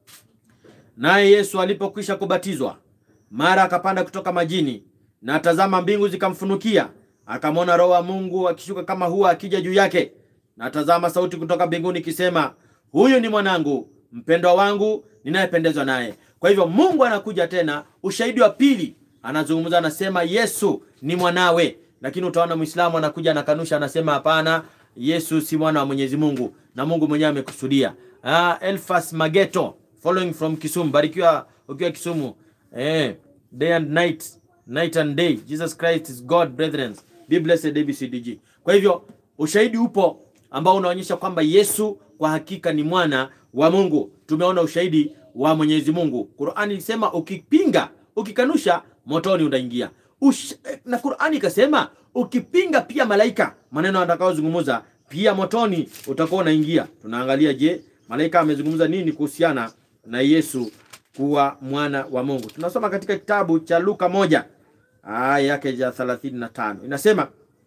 Naye Yesu alipokwisha kubatizwa, mara akapanda kutoka majini, na tazama, mbingu zikamfunukia akamwona Roho wa Mungu akishuka kama hua akija juu yake, na tazama, sauti kutoka mbinguni ikisema, huyu ni mwanangu mpendwa wangu ninayependezwa naye. Kwa hivyo Mungu anakuja tena, ushahidi wa pili, anazungumza anasema Yesu ni mwanawe, lakini utaona Muislamu anakuja anakanusha, anasema hapana, Yesu si mwana wa Mwenyezi Mungu na Mungu mwenyewe amekusudia. Ah, Elfas Mageto following from Kisumu, barikiwa ukiwa Kisumu. Eh, day and night, night and day, Jesus Christ is God brethren. Be blessed ABCDG. Kwa hivyo ushahidi upo ambao unaonyesha kwamba Yesu kwa hakika ni mwana wa Mungu. Tumeona ushahidi wa Mwenyezi Mungu. Qur'ani ilisema ukipinga, ukikanusha motoni utaingia. Ush... na Qur'ani ikasema ukipinga pia malaika maneno atakayozungumza pia motoni utakuwa unaingia. Tunaangalia, je, malaika amezungumza nini kuhusiana na Yesu kuwa mwana wa Mungu? Tunasoma katika kitabu cha Luka moja aya yake ya 35 inasema,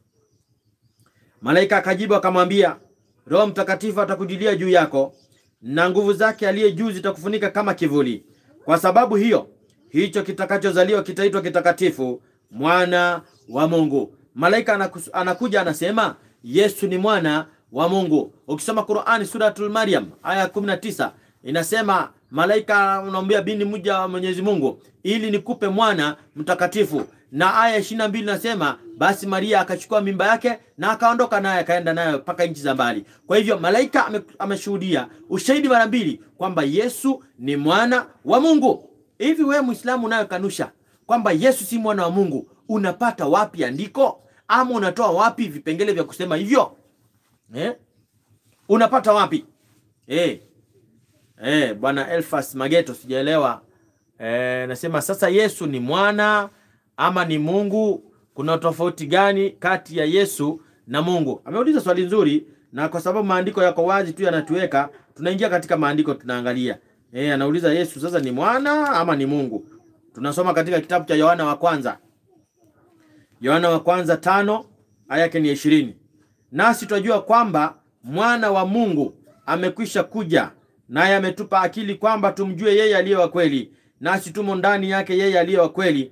malaika akajibu akamwambia, Roho Mtakatifu atakujilia juu yako na nguvu zake aliye juu zitakufunika kama kivuli. Kwa sababu hiyo, hicho kitakachozaliwa kitaitwa kitakatifu, mwana wa Mungu. Malaika anakus, anakuja anasema Yesu ni mwana wa Mungu. Ukisoma Qur'ani suratul Maryam aya 19 inasema malaika unamwambia bini mja wa Mwenyezi Mungu ili nikupe mwana mtakatifu, na aya 22 inasema basi Maria akachukua mimba yake na akaondoka naye akaenda naye mpaka nchi za mbali. Kwa hivyo malaika ame, ameshuhudia ushahidi mara mbili kwamba Yesu ni mwana wa Mungu. Hivi wewe Muislamu unayokanusha kwamba Yesu si mwana wa Mungu, unapata wapi andiko ama unatoa wapi vipengele vya kusema hivyo eh? Unapata wapi eh? Eh, bwana Elfas Mageto sijaelewa. Eh, nasema sasa Yesu ni mwana ama ni Mungu? Kuna tofauti gani kati ya Yesu na Mungu? Ameuliza swali nzuri, na kwa sababu maandiko yako wazi tu yanatuweka, tunaingia katika maandiko tunaangalia. Eh, anauliza Yesu sasa ni mwana ama ni Mungu? Tunasoma katika kitabu cha Yohana wa kwanza, Yohana wa kwanza tano aya yake ni ishirini. Nasi twajua kwamba mwana wa Mungu amekwisha kuja naye ametupa akili kwamba tumjue yeye aliye wa kweli, nasi tumo ndani yake yeye aliye wa kweli,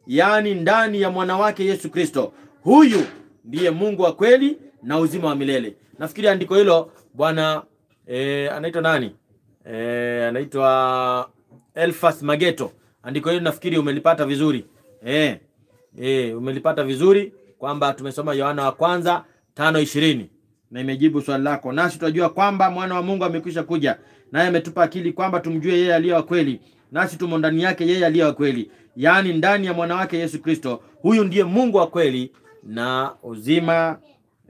yaani ndani ya mwana wake Yesu Kristo. Huyu ndiye Mungu wa kweli na uzima wa milele. Nafikiri andiko hilo bwana eh, anaitwa nani? Eh, anaitwa Elfas Mageto. Andiko hilo nafikiri umelipata vizuri. Eh, eh, umelipata vizuri kwamba tumesoma Yohana wa kwanza tano ishirini na imejibu swali lako. Nasi tunajua kwamba mwana wa Mungu amekwisha kuja, naye ametupa akili kwamba tumjue yeye aliye wa kweli, nasi tumo ndani yake yeye aliye wa kweli, yaani ndani ya mwana wake Yesu Kristo. Huyu ndiye Mungu wa kweli na uzima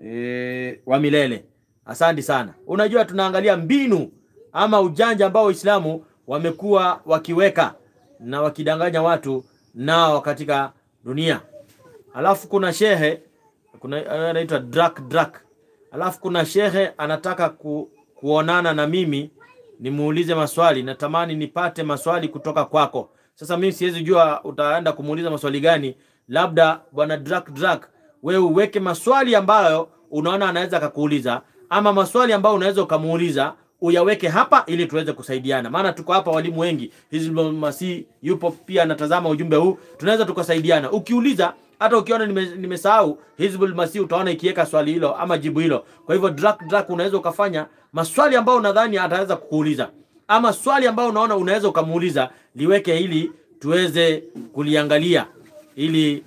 e, wa milele. Asante sana. Unajua, tunaangalia mbinu ama ujanja ambao Waislamu wamekuwa wakiweka na wakidanganya watu nao katika dunia. Alafu kuna shehe kuna anaitwa Drak Drak. Alafu kuna shehe anataka ku, kuonana na mimi nimuulize maswali. Natamani nipate maswali kutoka kwako. Sasa mimi siwezi jua utaenda kumuuliza maswali gani. Labda bwana Drak Drak, wewe uweke maswali ambayo unaona anaweza akakuuliza, ama maswali ambayo unaweza ukamuuliza uyaweke hapa ili tuweze kusaidiana, maana tuko hapa walimu wengi. Hizbul Masih yupo pia anatazama ujumbe huu, tunaweza tukasaidiana. Ukiuliza hata ukiona nime- nimesahau Hizbul Masih utaona ikiweka swali hilo ama jibu hilo. Kwa hivyo Drak Drak, unaweza ukafanya maswali ambayo unadhani ataweza kukuuliza, ama swali ambayo unaona unaweza ukamuuliza, liweke ili tuweze kuliangalia, ili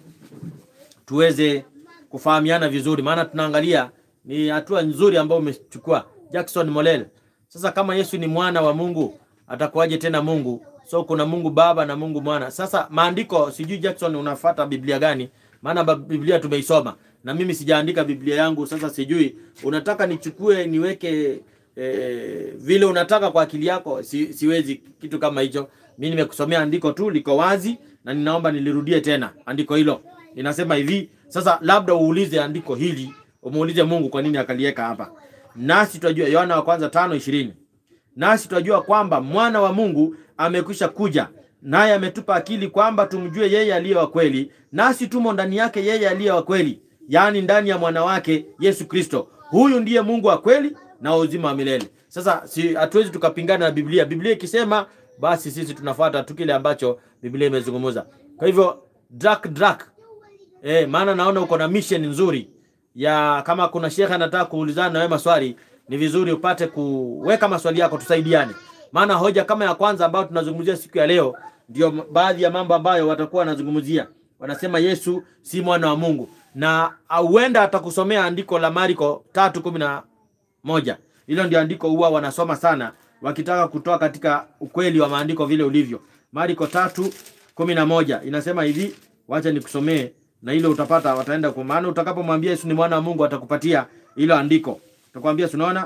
tuweze kufahamiana vizuri, maana tunaangalia ni hatua nzuri ambayo umechukua Jackson Molel. Sasa kama Yesu ni mwana wa Mungu, atakuwaje tena Mungu? So kuna Mungu Baba na Mungu Mwana. Sasa maandiko, sijui Jackson unafuata Biblia gani? Maana ba- Biblia tumeisoma na mimi sijaandika Biblia yangu. Sasa sijui unataka nichukue niweke eh, vile unataka kwa akili yako. Si, siwezi kitu kama hicho. Mimi nimekusomea andiko tu liko wazi, na ninaomba nilirudie tena andiko hilo. Inasema hivi, sasa labda uulize andiko hili, umuulize Mungu kwa nini akaliweka hapa. Nasi tunajua Yohana wa kwanza tano ishirini nasi tunajua kwamba mwana wa Mungu amekwisha kuja, naye ametupa akili kwamba tumjue yeye aliye wa kweli, nasi tumo ndani yake yeye aliye wa kweli, yaani ndani ya mwana wake Yesu Kristo. Huyu ndiye Mungu wa kweli na wa uzima wa milele. Sasa si hatuwezi tukapingana na Biblia. Biblia ikisema basi sisi tunafuata tu kile ambacho Biblia imezungumza. Kwa hivyo drak drak, eh, maana naona uko na mission nzuri ya kama kuna shekhe anataka kuulizana na wewe maswali, ni vizuri upate kuweka maswali yako, tusaidiane. Maana hoja kama ya kwanza ambayo tunazungumzia siku ya leo ndio baadhi ya mambo ambayo watakuwa wanazungumzia. Wanasema Yesu si mwana wa Mungu, na huenda atakusomea andiko la Marko tatu kumi na moja. Hilo ndio andiko huwa wanasoma sana wakitaka kutoa katika ukweli wa maandiko vile ulivyo. Marko tatu kumi na moja inasema hivi, wacha nikusomee na hilo utapata, wataenda kwa maana utakapomwambia Yesu ni mwana wa Mungu atakupatia hilo andiko. Utakwambia tunaona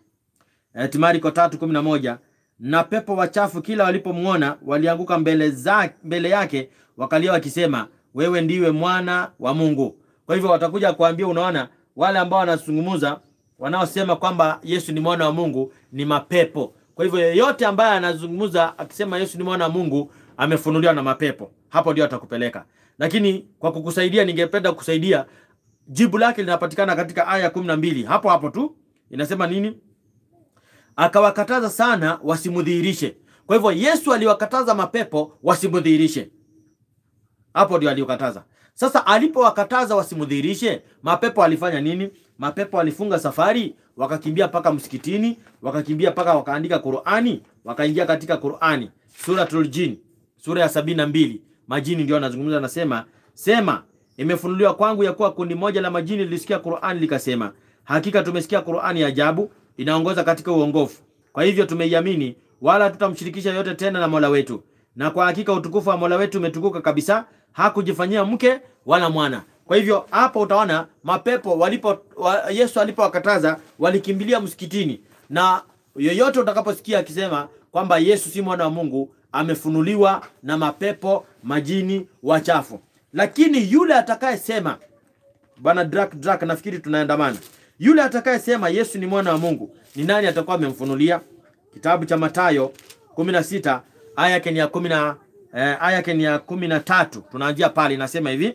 eh, Marko tatu kumi na moja na pepo wachafu kila walipomwona walianguka mbele, za, mbele yake wakalia wakisema, wewe ndiwe mwana wa Mungu. Kwa hivyo watakuja kuambia, unaona wale ambao wanazungumza wanaosema kwamba Yesu ni mwana wa Mungu ni mapepo. Kwa hivyo yeyote ambaye anazungumza akisema Yesu ni mwana wa Mungu amefunuliwa na mapepo, hapo ndio atakupeleka. Lakini kwa kukusaidia, ningependa kukusaidia, jibu lake linapatikana katika aya kumi na mbili hapo hapo tu. Inasema nini? Akawakataza sana wasimudhihirishe. Kwa hivyo Yesu aliwakataza mapepo wasimudhihirishe, hapo ndio aliokataza. Sasa alipowakataza wasimudhihirishe, mapepo alifanya nini? Mapepo walifunga safari, wakakimbia mpaka msikitini, wakakimbia mpaka wakaandika Qur'ani, wakaingia katika Qur'ani, Suratul Jin, sura ya sabini na mbili. Majini ndio anazungumza, anasema sema, imefunuliwa kwangu ya kuwa kundi moja la majini lilisikia Qur'ani likasema, hakika tumesikia Qur'ani ya ajabu, inaongoza katika uongofu. Kwa hivyo tumeiamini, wala tutamshirikisha yote tena na Mola wetu, na kwa hakika utukufu wa Mola wetu umetukuka kabisa, hakujifanyia mke wala mwana. Kwa hivyo hapo utaona mapepo walipo wa, Yesu alipowakataza walikimbilia msikitini, na yoyote utakaposikia akisema kwamba Yesu si mwana wa Mungu amefunuliwa na mapepo majini wachafu. Lakini yule atakayesema bwana Drak Drak, nafikiri tunaandamana, yule atakayesema Yesu ni mwana wa Mungu ni nani atakuwa amemfunulia? Kitabu cha Mathayo 16 aya yake ni ya 10 eh, aya yake ni ya 13 tunaanzia pale, inasema hivi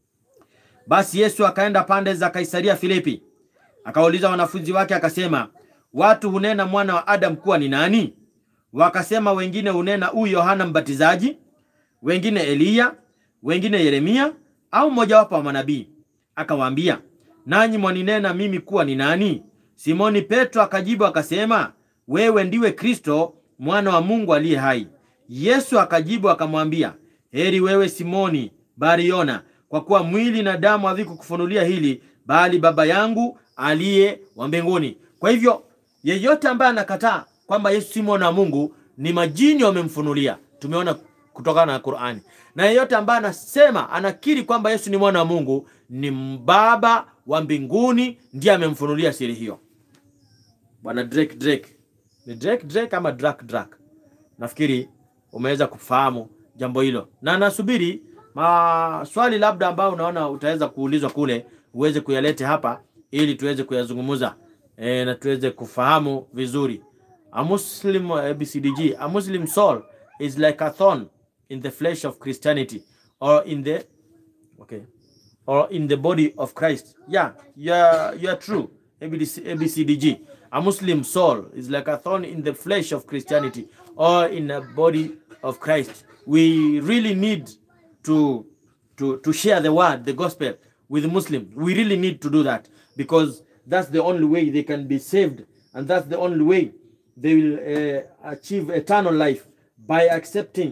basi Yesu akaenda pande za Kaisaria Filipi, akawauliza wanafunzi wake akasema, watu hunena mwana wa Adamu kuwa ni nani? Wakasema, wengine hunena huyu Yohana Mbatizaji, wengine Eliya, wengine Yeremia au mmojawapo wa manabii. Akawaambia, nanyi mwaninena mimi kuwa ni nani? Simoni Petro akajibu akasema, wewe ndiwe Kristo mwana wa Mungu aliye hai. Yesu akajibu akamwambia, heri wewe Simoni Bariona, kwa kuwa mwili na damu havikukufunulia hili, bali Baba yangu aliye wa mbinguni. Kwa hivyo yeyote ambaye anakataa kwamba Yesu si mwana wa Mungu ni majini wamemfunulia. Tumeona kutokana na Qur'ani. Na yeyote ambaye anasema anakiri kwamba Yesu ni mwana wa Mungu ni Baba wa mbinguni ndiye amemfunulia siri hiyo. Bwana Drake Drake. Ni Drake Drake ama Drake Drake? Nafikiri umeweza kufahamu jambo hilo. Na nasubiri maswali labda ambayo unaona utaweza kuulizwa kule uweze kuyalete hapa ili tuweze kuyazungumza e, na tuweze kufahamu vizuri. A Muslim ABCDG, a Muslim soul is like a thorn in the flesh of Christianity or in the okay or in the body of Christ. Yeah, you are, you are true. ABC, ABCDG. A Muslim soul is like a thorn in the flesh of Christianity or in the body of Christ. We really need to to to share the word, the gospel with Muslims. We really need to do that because that's the only way they can be saved and that's the only way they will uh, achieve eternal life by accepting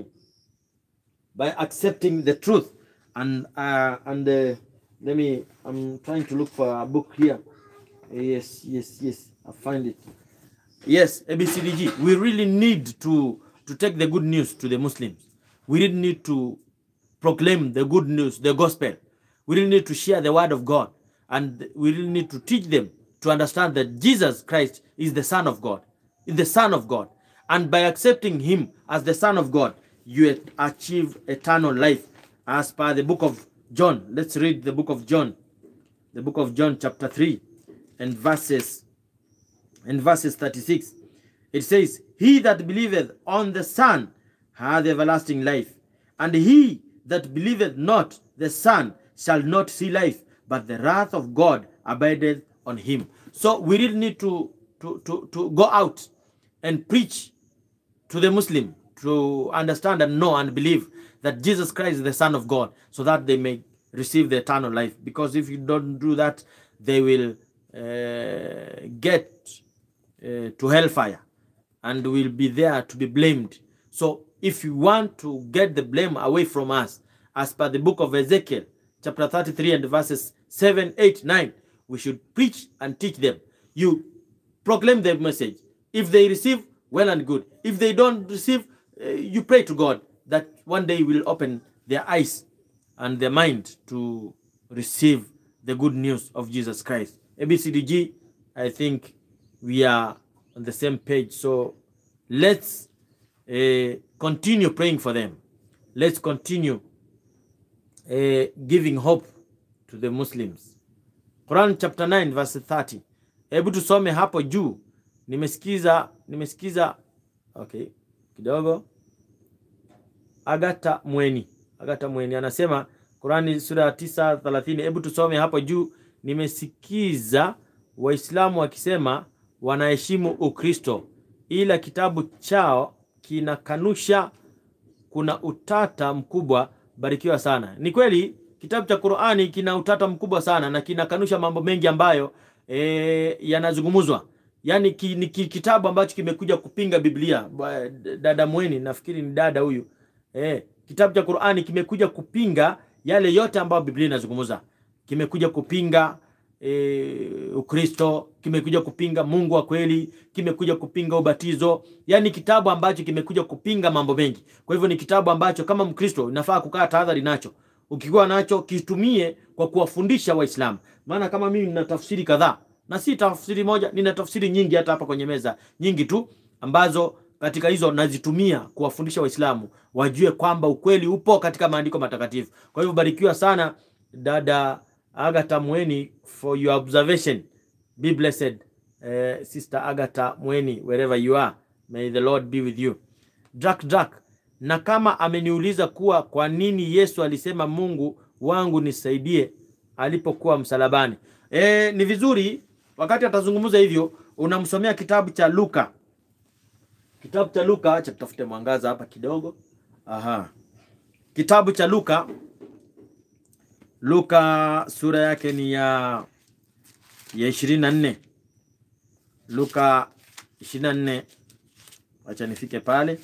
by accepting the truth and uh, and uh, let me i'm trying to look for a book here yes yes yes i find it yes abcdg we really need to to take the good news to the muslims we really need to proclaim the good news the gospel we really need to share the word of god and we really need to teach them to understand that jesus christ is the son of god is the son of god and by accepting him as the son of god you achieve eternal life as per the book of John. Let's read the book of John. The book of John chapter 3 and verses and verses 36. It says, He that believeth on the Son hath everlasting life, and he that believeth not the Son shall not see life, but the wrath of God abideth on him. So we really need to, to, to, to go out and preach to the Muslim to understand and know and believe that Jesus Christ is the Son of God so that they may receive the eternal life. Because if you don't do that, they will uh, get uh, to hellfire and will be there to be blamed. So if you want to get the blame away from us, as per the book of Ezekiel, chapter 33 and verses 7, 8, 9, we should preach and teach them. You proclaim the message. If they receive, well and good. If they don't receive, uh, you pray to God that one day will open their eyes and their mind to receive the good news of Jesus Christ. ABCDG, I think we are on the same page. So let's uh, continue praying for them. Let's continue uh, giving hope to the Muslims. Quran chapter 9 verse 30. Hebu tusome hapo juu. Nimesikiza nimesikiza okay, kidogo Agata Mweni. Agata Mweni anasema Qurani sura ya 9:30. Hebu tusome hapo juu. Nimesikiza Waislamu wakisema wanaheshimu Ukristo, ila kitabu chao kinakanusha. Kuna utata mkubwa. Barikiwa sana. Ni kweli kitabu cha Qurani kina utata mkubwa sana na kinakanusha mambo mengi ambayo e, yanazungumzwa yaani ki, ni ki, kitabu ambacho kimekuja kupinga Biblia. Dada Mweni, nafikiri ni dada huyu eh, kitabu cha Qur'ani kimekuja kupinga yale yote ambayo Biblia inazungumza. Kimekuja kupinga e, Ukristo, kimekuja kupinga Mungu wa kweli, kimekuja kupinga ubatizo. Yaani kitabu ambacho kimekuja kupinga mambo mengi. Kwa hivyo ni kitabu ambacho kama Mkristo unafaa kukaa tahadhari nacho. Ukikuwa nacho kitumie kwa kuwafundisha Waislamu. Maana kama mimi nina tafsiri kadhaa na si tafsiri moja, nina tafsiri nyingi hata hapa kwenye meza, nyingi tu ambazo katika hizo nazitumia kuwafundisha Waislamu wajue kwamba ukweli upo katika maandiko matakatifu. Kwa hivyo barikiwa sana dada Agatha Mweni for your observation. Be blessed uh, sister Agatha Mweni wherever you are. May the Lord be with you. Drak Drak, na kama ameniuliza kuwa kwa nini Yesu alisema Mungu wangu nisaidie alipokuwa msalabani. E, ni vizuri wakati atazungumza hivyo unamsomea kitabu cha Luka kitabu cha Luka, acha tutafute mwangaza hapa kidogo. Aha, kitabu cha Luka Luka sura yake ni ya ya ishirini na nne Luka ishirini na nne Wacha nifike pale.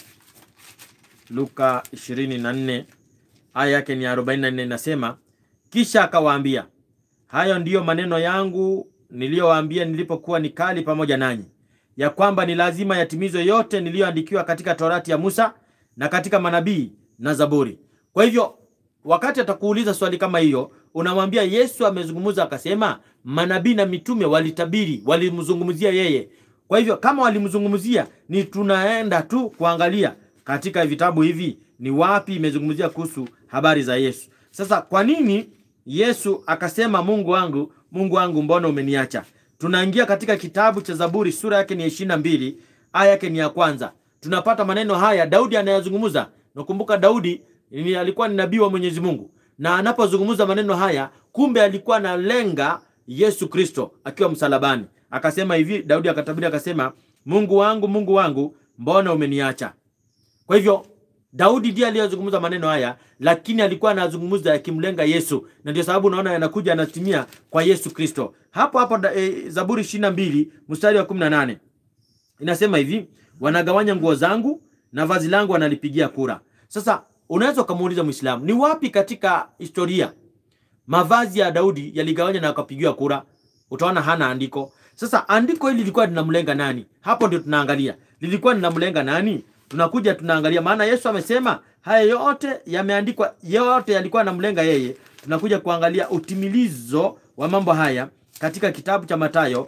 Luka ishirini na nne aya yake ni arobaini na nne inasema, kisha akawaambia, hayo ndiyo maneno yangu niliyowaambia nilipokuwa nikali pamoja nanyi, ya kwamba ni lazima yatimizwe yote niliyoandikiwa katika Torati ya Musa na katika manabii na Zaburi. Kwa hivyo wakati atakuuliza swali kama hiyo, unamwambia Yesu amezungumza akasema, manabii na mitume walitabiri, walimzungumzia yeye. Kwa hivyo kama walimzungumzia, ni tunaenda tu kuangalia katika vitabu hivi ni wapi imezungumzia kuhusu habari za Yesu. Sasa kwa nini Yesu akasema Mungu wangu, Mungu wangu, mbona umeniacha? Tunaingia katika kitabu cha Zaburi, sura yake ni ishirini na mbili aya yake ni ya kwanza. Tunapata maneno haya Daudi anayazungumza. Nakumbuka Daudi ni alikuwa ni nabii wa Mwenyezi Mungu, na anapozungumza maneno haya, kumbe alikuwa analenga Yesu Kristo akiwa msalabani. Akasema hivi, Daudi akatabiri akasema, Mungu wangu, Mungu wangu, mbona umeniacha? Kwa hivyo Daudi ndiye aliyezungumza maneno haya, lakini alikuwa anazungumza yakimlenga Yesu, na ndio sababu unaona yanakuja yanatimia kwa Yesu Kristo. Hapo hapo e, Zaburi ishirini na mbili mstari wa kumi na nane inasema hivi, wanagawanya nguo zangu na vazi langu wanalipigia kura. Sasa unaweza ukamuuliza Mwislamu, ni wapi katika historia mavazi ya Daudi yaligawanya na wakapigiwa kura? Utaona hana andiko. Sasa andiko hili lilikuwa linamlenga nani? Hapo ndio tunaangalia lilikuwa linamlenga nani. Tunakuja tunaangalia, maana Yesu amesema haya yote yameandikwa, yote yalikuwa yanamlenga yeye. Tunakuja kuangalia utimilizo wa mambo haya katika kitabu cha Mathayo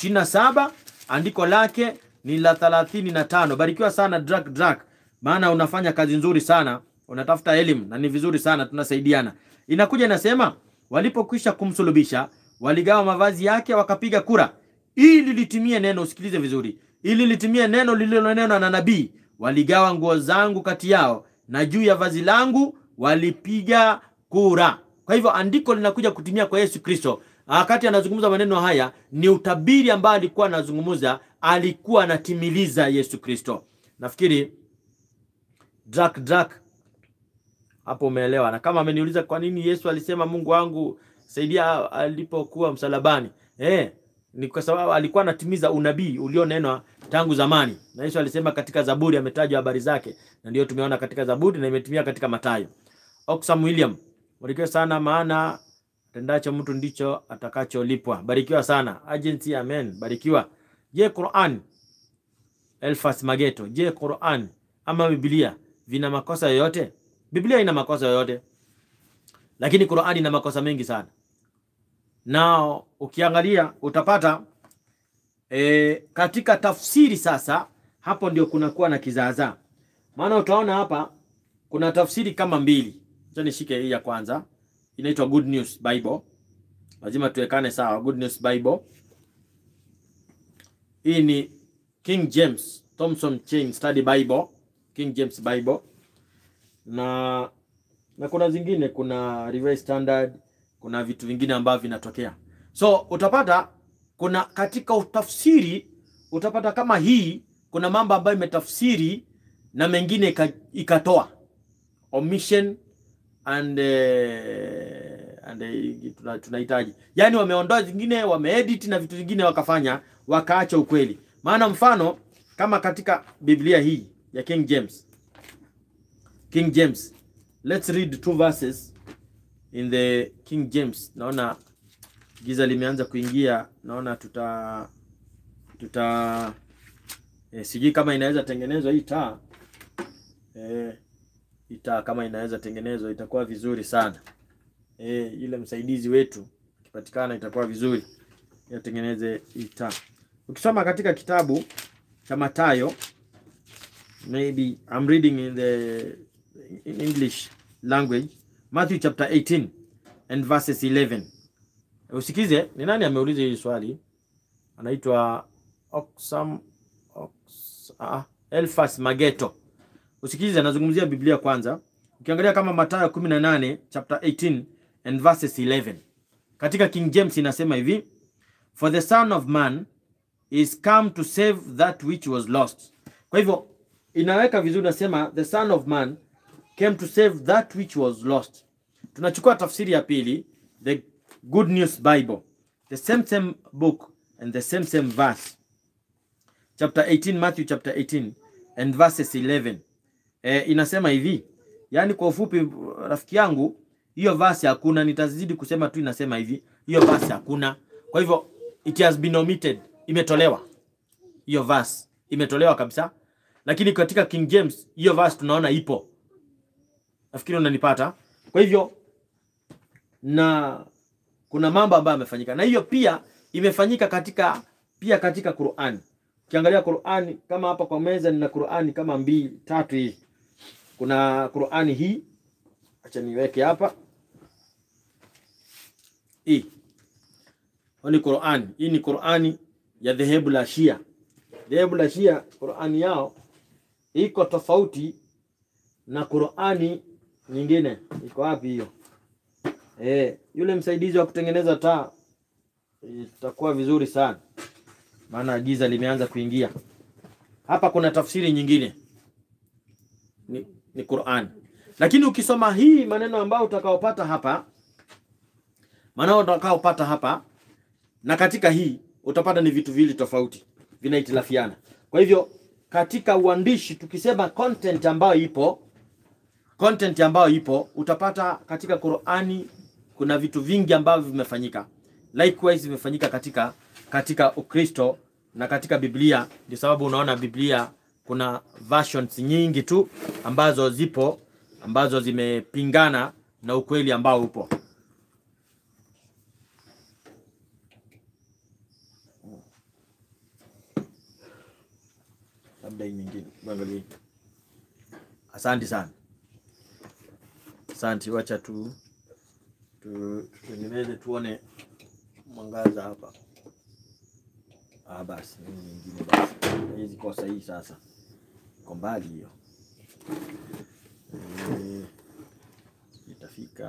27 andiko lake ni la 35. Barikiwa sana Drak Drak, maana unafanya kazi nzuri sana, unatafuta elimu na ni vizuri sana, tunasaidiana. Inakuja inasema, walipokwisha kumsulubisha waligawa mavazi yake wakapiga kura, ili litimie neno. Usikilize vizuri, ili litimie neno lililonenwa na nabii, waligawa nguo zangu kati yao, na juu ya vazi langu walipiga kura. Kwa hivyo andiko linakuja kutimia kwa Yesu Kristo. Wakati anazungumza maneno haya, ni utabiri ambao alikuwa anazungumza, alikuwa anatimiliza Yesu Kristo. Nafikiri Drak Drak hapo umeelewa. Na kama ameniuliza kwa nini Yesu alisema Mungu wangu saidia alipokuwa msalabani, eh, ni kwa sababu alikuwa anatimiza unabii ulionenwa tangu zamani, na Yesu alisema katika Zaburi, ametajwa habari zake, na ndio tumeona katika Zaburi na imetimia katika Mathayo. Oxfam William, barikiwa sana, maana tendacho mtu ndicho atakacholipwa. Barikiwa sana agency, amen, barikiwa. Je, Quran Elfas Mageto, je, Quran ama Biblia vina makosa yoyote? Biblia ina makosa yoyote, lakini Qur'ani ina makosa mengi sana, na ukiangalia utapata e, katika tafsiri sasa, hapo ndio kunakuwa na kizaazaa, maana utaona hapa kuna tafsiri kama mbili. Acha nishike hii ya kwanza, inaitwa Good News Bible. Lazima tuwekane sawa. Good News Bible hii ni King James Thompson Chain Study Bible, King James Bible na na kuna zingine, kuna Revised Standard, kuna vitu vingine ambavyo vinatokea. So utapata kuna katika utafsiri utapata kama hii, kuna mambo ambayo imetafsiri na mengine ikatoa omission and uh, and uh, tunahitaji yani, wameondoa zingine, wameedit na vitu vingine wakafanya, wakaacha ukweli. Maana mfano kama katika Biblia hii ya King James King James. Let's read two verses in the King James. Naona giza limeanza kuingia, naona tuta tuta eh, sijui kama inaweza tengenezwa hii taa eh, hii taa kama inaweza tengenezwa itakuwa vizuri sana eh, ile msaidizi wetu ikipatikana itakuwa vizuri, yatengeneze hii taa. Ukisoma katika kitabu cha Mathayo, maybe I'm reading in the in English language Matthew chapter 18 and verses 11. Usikize, ni nani ameuliza hili swali? Anaitwa Oxam Ox, ah, Elfas Mageto. Usikize, anazungumzia Biblia kwanza. Ukiangalia kama Mathayo 18 chapter 18 and verses 11. Katika King James inasema hivi, For the son of man is come to save that which was lost. Kwa hivyo inaweka vizuri, nasema the son of man came to save that which was lost. Tunachukua tafsiri ya pili the Good News Bible, the same same book and the same same verse, chapter 18, Matthew chapter 18 and verses 11. E, inasema hivi, yaani kwa ufupi, rafiki yangu, hiyo verse hakuna, nitazidi kusema tu, inasema hivi, hiyo verse hakuna. Kwa hivyo it has been omitted, imetolewa hiyo verse, imetolewa kabisa, lakini katika King James hiyo verse tunaona ipo. Nafikiri unanipata. Kwa hivyo na kuna mambo ambayo yamefanyika, na hiyo pia imefanyika katika pia katika Qur'ani. Ukiangalia Qur'ani kama hapa kwa meza nina Qur'ani kama mbili tatu hivi. Kuna Qur'ani hii, acha niweke hapa hii. Hii Qur'ani, hii ni Qur'ani ya dhehebu la Shia. Dhehebu la Shia Qur'ani yao iko tofauti na Qur'ani nyingine. Iko wapi hiyo? Eh, yule msaidizi wa kutengeneza taa itakuwa vizuri sana, maana giza limeanza kuingia hapa. Kuna tafsiri nyingine ni, ni Qur'an, lakini ukisoma hii maneno ambayo utakaopata hapa, maneno utakaopata hapa na katika hii utapata ni vitu vili tofauti, vinahitilafiana. Kwa hivyo katika uandishi tukisema content ambayo ipo content ambayo ipo utapata katika Qur'ani kuna vitu vingi ambavyo vimefanyika, likewise vimefanyika katika katika Ukristo na katika Biblia. Ndio sababu unaona Biblia kuna versions nyingi tu ambazo zipo ambazo zimepingana na ukweli ambao upo. Labda hii nyingine, angalia. Asante sana. Asante, wacha tu tutengeneze tuone mwangaza hapa. Ah, basi hii nyingine basi, hizi kwa sahihi sasa, iko mbali hiyo e, itafika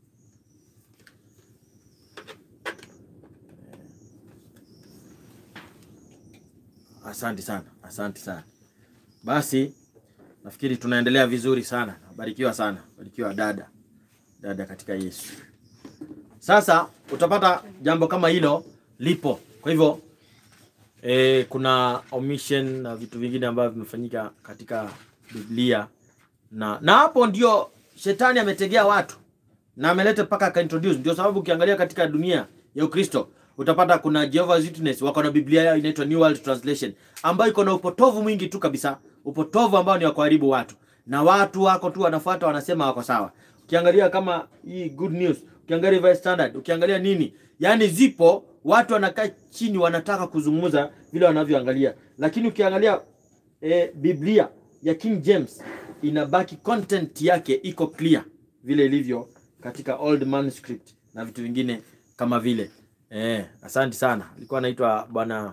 e. Asante sana, asante sana. Basi nafikiri tunaendelea vizuri sana. Barikiwa sana, barikiwa dada, dada katika Yesu. Sasa utapata jambo kama hilo lipo. Kwa hivyo e, kuna omission na vitu vingine ambavyo vimefanyika katika Biblia na na hapo ndio shetani ametegea watu na ameleta mpaka akaintroduce. Ndio sababu ukiangalia katika dunia ya Ukristo utapata kuna Jehovah's Witness wako na Biblia yao inaitwa New World Translation ambayo iko na upotovu mwingi tu kabisa, upotovu ambao ni wa kuharibu watu, na watu wako tu wanafuata, wanasema wako sawa. Ukiangalia kama hii Good News, ukiangalia Revised Standard, ukiangalia nini, yani zipo watu wanakaa chini wanataka kuzungumza vile wanavyoangalia, lakini ukiangalia e, Biblia ya King James inabaki content yake iko clear vile ilivyo katika old manuscript na vitu vingine kama vile eh. Asante sana, alikuwa anaitwa bwana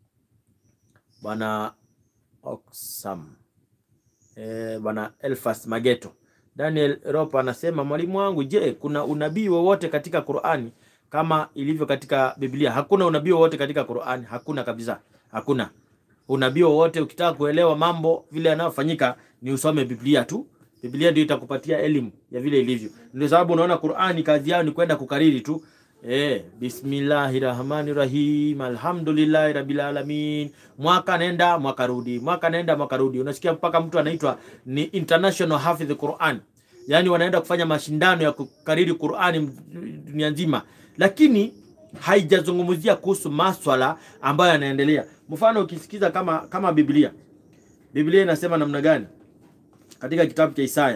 bwana Oxam eh, bwana Elfas Mageto. Daniel Ropa anasema mwalimu wangu, je, kuna unabii wowote katika Qur'ani kama ilivyo katika Biblia? Hakuna unabii wowote katika Qur'ani, hakuna kabisa, hakuna unabii wowote. Ukitaka kuelewa mambo vile yanayofanyika ni usome Biblia tu. Biblia ndio itakupatia elimu ya vile ilivyo. Ndio sababu unaona Qur'ani kazi yao ni kwenda kukariri tu. Eh, bismillahir rahmanir rahim alhamdulillahi rabbil alamin. Mwaka nenda mwaka rudi, mwaka nenda mwaka rudi. Unasikia mpaka mtu anaitwa ni international hafidh Qur'an, yaani wanaenda kufanya mashindano ya kukariri Qur'ani dunia nzima, lakini haijazungumzia kuhusu maswala ambayo yanaendelea. Mfano ukisikiza kama kama Biblia, Biblia inasema namna gani katika kitabu cha Isaya?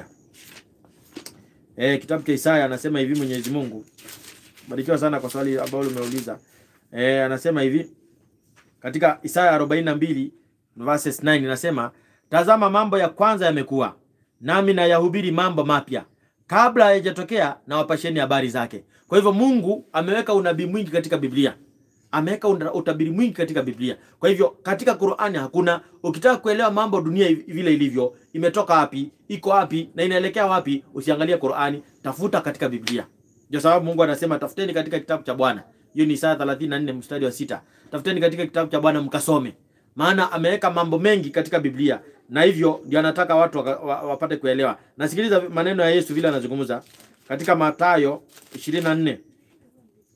Eh, kitabu cha Isaya anasema hivi Mwenyezi Mungu Barikiwa sana kwa swali ambalo umeuliza. Eh, anasema hivi katika Isaya 42 verses 9 inasema, tazama mambo ya kwanza yamekuwa, nami na yahubiri mambo mapya, kabla hayajatokea na wapasheni habari zake. Kwa hivyo Mungu ameweka unabii mwingi katika Biblia, ameweka utabiri mwingi katika Biblia. Kwa hivyo katika Qur'ani hakuna. Ukitaka kuelewa mambo dunia vile ilivyo, imetoka wapi, iko wapi na inaelekea wapi, usiangalie Qur'ani, tafuta katika Biblia. Ndio sababu Mungu anasema tafuteni katika kitabu cha Bwana. Hiyo ni Isaya 34 mstari wa sita. Tafuteni katika kitabu cha Bwana mkasome. Maana ameweka mambo mengi katika Biblia na hivyo ndio anataka watu wapate kuelewa. Nasikiliza maneno ya Yesu vile anazungumza katika Mathayo 24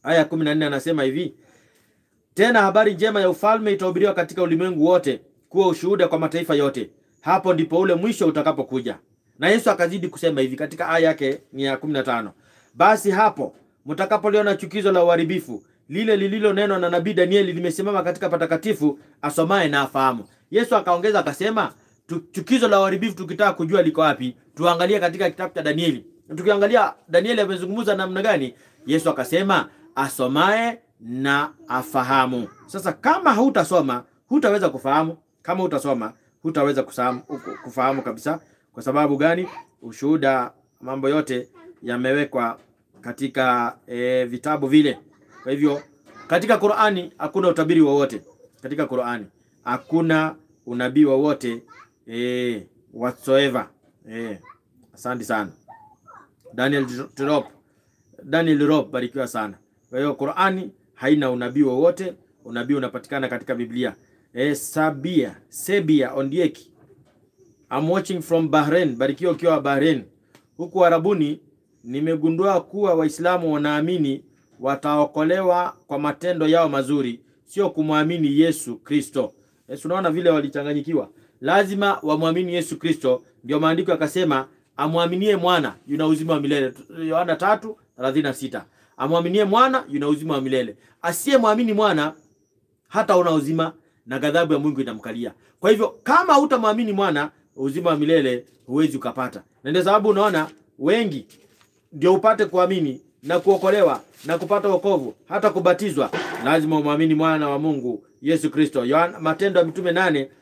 aya kumi na nne anasema hivi tena habari njema ya ufalme itahubiriwa katika ulimwengu wote kuwa ushuhuda kwa mataifa yote, hapo ndipo ule mwisho utakapokuja. Na Yesu akazidi kusema hivi katika aya yake ni ya 15, basi hapo mtakapoliona chukizo la uharibifu lile lililonenwa na nabii Danieli limesimama katika patakatifu, asomaye na afahamu. Yesu akaongeza akasema, tu- chukizo la uharibifu tukitaka kujua liko wapi, tuangalie katika kitabu cha Danieli. Tukiangalia Danieli amezungumza namna gani, Yesu akasema asomaye na afahamu. Sasa kama hautasoma hutaweza kufahamu. Kama hutasoma hutaweza kusahamu- kufahamu kabisa. Kwa sababu gani? Ushuhuda, mambo yote yamewekwa katika e, vitabu vile. Kwa hivyo katika Qur'ani hakuna utabiri wowote. Katika Qur'ani hakuna unabii wowote e, whatsoever. E, asante sana Daniel Drop, Daniel Drop, barikiwa sana. Kwa hiyo Qur'ani haina unabii wowote. Unabii unapatikana katika Biblia. E, Sabia Sebia Ondieki, I'm watching from Bahrain. Barikiwa ukiwa Bahrain. Huku Arabuni nimegundua kuwa Waislamu wanaamini wataokolewa kwa matendo yao mazuri, sio kumwamini Yesu Kristo. Yesu, unaona vile walichanganyikiwa. Lazima wamwamini Yesu Kristo, ndio maandiko yakasema amwaminie mwana yuna uzima wa milele. Yohana 3:36. Amwaminie mwana yuna uzima wa milele. Asiyemwamini mwana hata una uzima na ghadhabu ya Mungu itamkalia. Kwa hivyo kama hutamwamini mwana, uzima wa milele huwezi ukapata. Na ndio sababu unaona wengi ndio upate kuamini na kuokolewa na kupata wokovu hata kubatizwa, lazima umwamini mwana wa Mungu Yesu Kristo. Yohana Matendo ya Mitume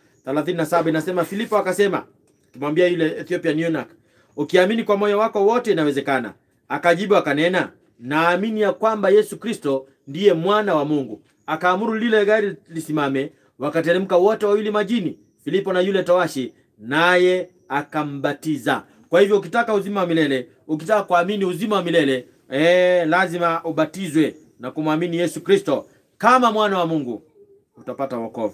8:37 inasema, Filipo akasema, tumwambia yule Ethiopian eunuch, ukiamini kwa moyo wako wote inawezekana. Akajibu akanena, naamini ya kwamba Yesu Kristo ndiye mwana wa Mungu. Akaamuru lile gari lisimame, wakateremka wote wawili majini, Filipo na yule towashi, naye akambatiza. Kwa hivyo ukitaka uzima wa milele, ukitaka kuamini uzima wa milele eh, lazima ubatizwe na kumwamini Yesu Kristo kama mwana wa Mungu, utapata wokovu.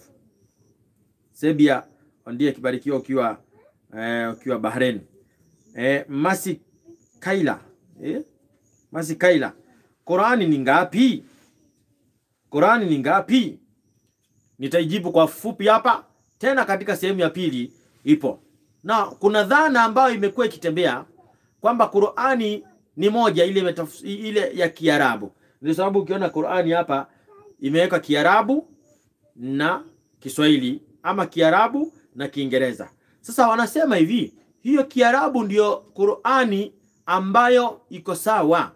Sebia ndiye kibarikiwa ukiwa eh, ukiwa Bahrain. Eh, Masi Kaila eh? Masi Kaila, Qurani ni ngapi? Qurani ni ngapi? Nitaijibu kwa fupi hapa, tena katika sehemu ya pili ipo na kuna dhana ambayo imekuwa ikitembea kwamba Qurani ni moja ile metaf, ile ya Kiarabu. Ndio sababu ukiona Qurani hapa imeweka Kiarabu na Kiswahili ama Kiarabu na Kiingereza. Sasa wanasema hivi, hiyo Kiarabu ndiyo Qurani ambayo iko sawa,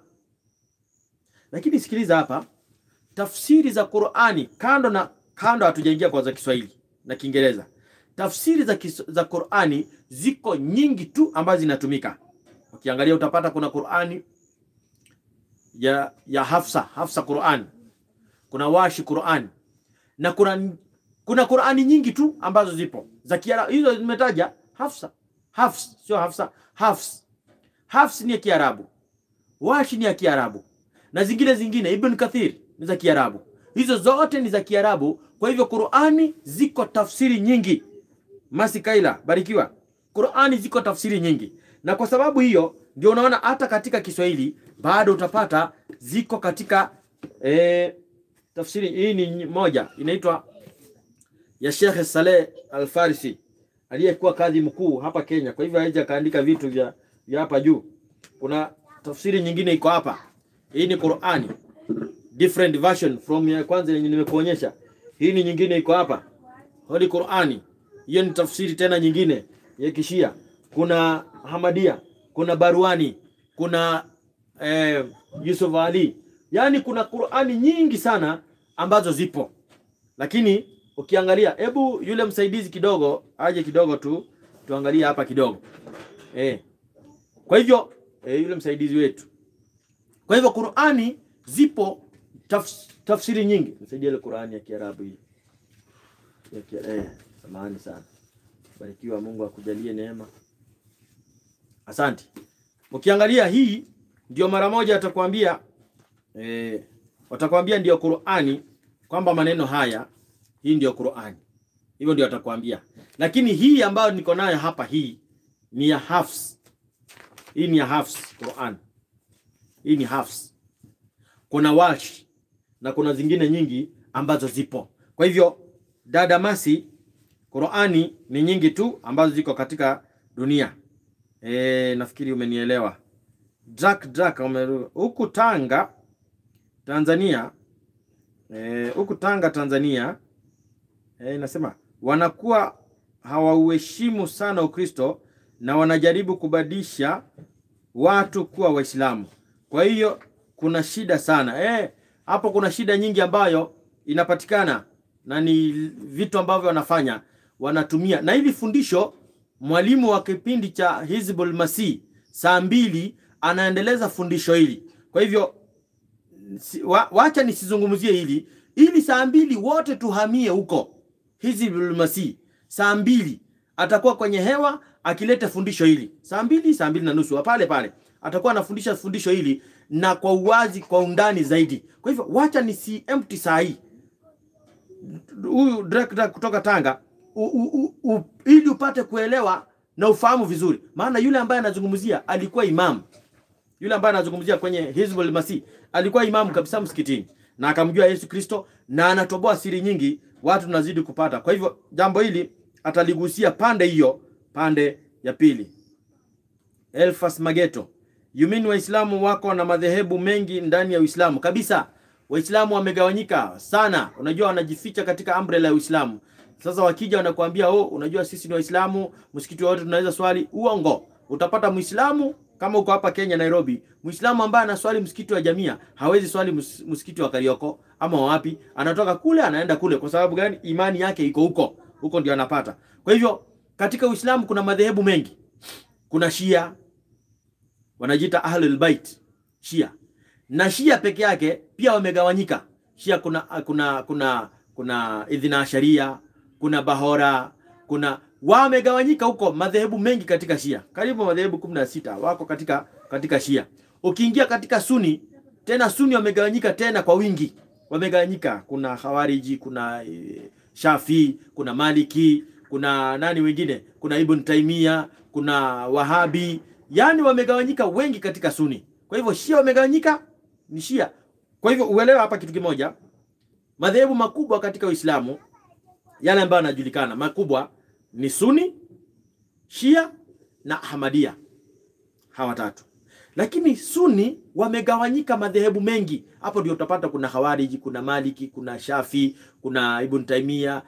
lakini sikiliza hapa, tafsiri za Qurani kando na kando, hatujaingia kwa za Kiswahili na Kiingereza tafsiri za, kis, za Qur'ani ziko nyingi tu ambazo zinatumika. Ukiangalia utapata kuna Qur'ani ya ya Hafsa, Hafsa Qur'an, kuna Washi Qur'an na kuna kuna Qur'ani nyingi tu ambazo zipo za Kiarabu. Hizo nimetaja Hafsa, Hafs sio Hafsa, Hafs. Hafs ni ya Kiarabu, Washi ni ya Kiarabu na zingine zingine, Ibn Kathir ni za Kiarabu. Hizo zote ni za Kiarabu. Kwa hivyo Qur'ani ziko tafsiri nyingi. Masi Kaila, barikiwa. Qur'ani ziko tafsiri nyingi, na kwa sababu hiyo ndio unaona hata katika Kiswahili bado utapata ziko katika eh, tafsiri. Hii ni moja inaitwa ya Sheikh Saleh Al-Farisi aliyekuwa kadhi mkuu hapa Kenya, kwa hivyo haija kaandika vitu vya vya hapa juu. Kuna tafsiri nyingine iko hapa. Hii ni Qur'ani different version from ya kwanza yenye nimekuonyesha. Hii ni nyingine iko hapa, Holy Qur'ani hiyo ni tafsiri tena nyingine ya Kishia. Kuna Hamadia, kuna Barwani, kuna eh, Yusuf Ali, yaani kuna Qur'ani nyingi sana ambazo zipo, lakini ukiangalia, hebu yule msaidizi kidogo aje kidogo tu tuangalie hapa kidogo eh. Kwa hivyo eh, yule msaidizi wetu, kwa hivyo Qur'ani zipo tafs, tafsiri nyingi. Msaidie ile Qur'ani ya Kiarabu hii ya Kiarabu eh. Samahani sana. Barikiwa, Mungu akujalie neema. Asante. Ukiangalia hii ndio mara moja atakwambia eh, watakwambia ndio Qur'ani kwamba maneno haya hii ndio Qur'ani. Hivyo ndio atakwambia. Lakini hii ambayo niko nayo hapa hii ni ya Hafs. Hii ni ya Hafs Qur'an. Hii ni Hafs. kuna Walsh na kuna zingine nyingi ambazo zipo. Kwa hivyo dada Masi, Qurani ni nyingi tu ambazo ziko katika dunia. E, nafikiri umenielewa. Drak Drak huku Tanga Tanzania huku e, Tanga Tanzania e, nasema wanakuwa hawauheshimu sana Ukristo na wanajaribu kubadilisha watu kuwa Waislamu. Kwa hiyo kuna shida sana e, hapo kuna shida nyingi ambayo inapatikana na ni vitu ambavyo wanafanya wanatumia, na hili fundisho mwalimu wa kipindi cha Hizbul Masih saa mbili anaendeleza fundisho hili. Kwa hivyo wa, wacha nisizungumzie hili ili saa mbili wote tuhamie huko Hizbul Masih. Saa mbili atakuwa kwenye hewa akileta fundisho hili saa mbili, saa mbili na nusu pale pale atakuwa anafundisha fundisho hili na kwa uwazi, kwa undani zaidi. Kwa hivyo wacha nisi empty saa hii huyu director kutoka Tanga u, u, u, u, ili upate kuelewa na ufahamu vizuri, maana yule ambaye anazungumzia alikuwa imamu. Yule ambaye anazungumzia kwenye Hizbul Masih alikuwa imamu kabisa msikitini na akamjua Yesu Kristo na anatoboa siri nyingi, watu tunazidi kupata. Kwa hivyo jambo hili ataligusia pande hiyo, pande ya pili. Elfas Mageto, you mean Waislamu wako na madhehebu mengi ndani ya Uislamu? Kabisa, Waislamu wamegawanyika sana. Unajua, wanajificha katika umbrella ya Uislamu. Sasa wakija wanakuambia oh, unajua sisi ni Waislamu, msikiti wote tunaweza swali. Uongo. Utapata Muislamu kama uko hapa Kenya Nairobi, Muislamu ambaye anaswali msikiti wa Jamia hawezi swali msikiti wa Karioko ama wapi, anatoka kule anaenda kule. Kwa sababu gani? Imani yake iko huko, huko ndio anapata. Kwa hivyo katika Uislamu kuna madhehebu mengi. Kuna Shia wanajiita Ahlul Bait, Shia na Shia peke yake pia wamegawanyika. Shia kuna kuna kuna kuna Idhina Sharia, kuna Bahora, kuna wamegawanyika huko madhehebu mengi katika Shia, karibu madhehebu kumi na sita wako katika katika Shia. Ukiingia katika Suni tena, Suni wamegawanyika tena kwa wingi, wamegawanyika. Kuna Khawariji, kuna e, Shafi, kuna Maliki, kuna nani wengine, kuna Ibn Taimia, kuna Wahabi, yani wamegawanyika wengi katika Suni. Kwa hivyo Shia wamegawanyika ni Shia. Kwa hivyo uelewa hapa kitu kimoja, madhehebu makubwa katika Uislamu yale ambayo yanajulikana makubwa ni Suni, Shia na Ahmadia, hawa tatu. Lakini Suni wamegawanyika madhehebu mengi. Hapo ndio utapata kuna Khawariji, kuna Maliki, kuna Shafi, kuna Ibn Taimia,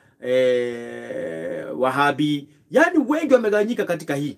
eh, Wahabi, yaani wengi wamegawanyika katika hii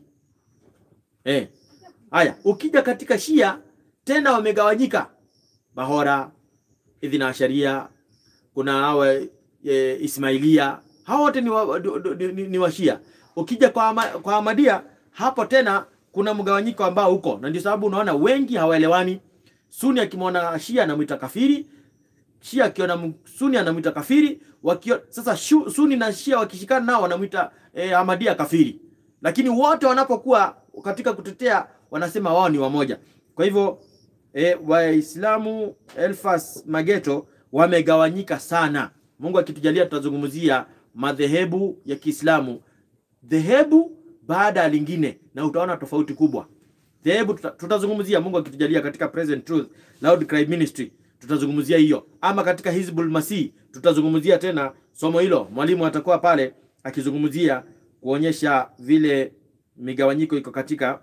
eh. Haya, ukija katika Shia tena wamegawanyika Bahora, Idhina Asharia, kuna hawa e, Ismailia, hao wote ni wa, ni, ni, ni wa Shia. Ukija kwa, ama, kwa Ahmadia hapo tena kuna mgawanyiko ambao huko, na ndio sababu unaona wengi hawaelewani. Suni akimwona Shia anamwita kafiri, Shia akiona Suni anamwita kafiri. Wakio, sasa shu, Suni na Shia wakishikana nao wanamwita eh, Ahmadia kafiri, lakini wote wanapokuwa katika kutetea wanasema wao ni wamoja. Kwa hivyo E, Waislamu Elfas Mageto wamegawanyika sana. Mungu akitujalia tutazungumzia madhehebu ya Kiislamu dhehebu baada ya lingine, na utaona tofauti kubwa. Dhehebu tuta, tutazungumzia Mungu akitujalia katika Present Truth Loud Cry Ministry tutazungumzia hiyo, ama katika Hizbul Masih tutazungumzia tena somo hilo. Mwalimu atakuwa pale akizungumzia kuonyesha vile migawanyiko iko katika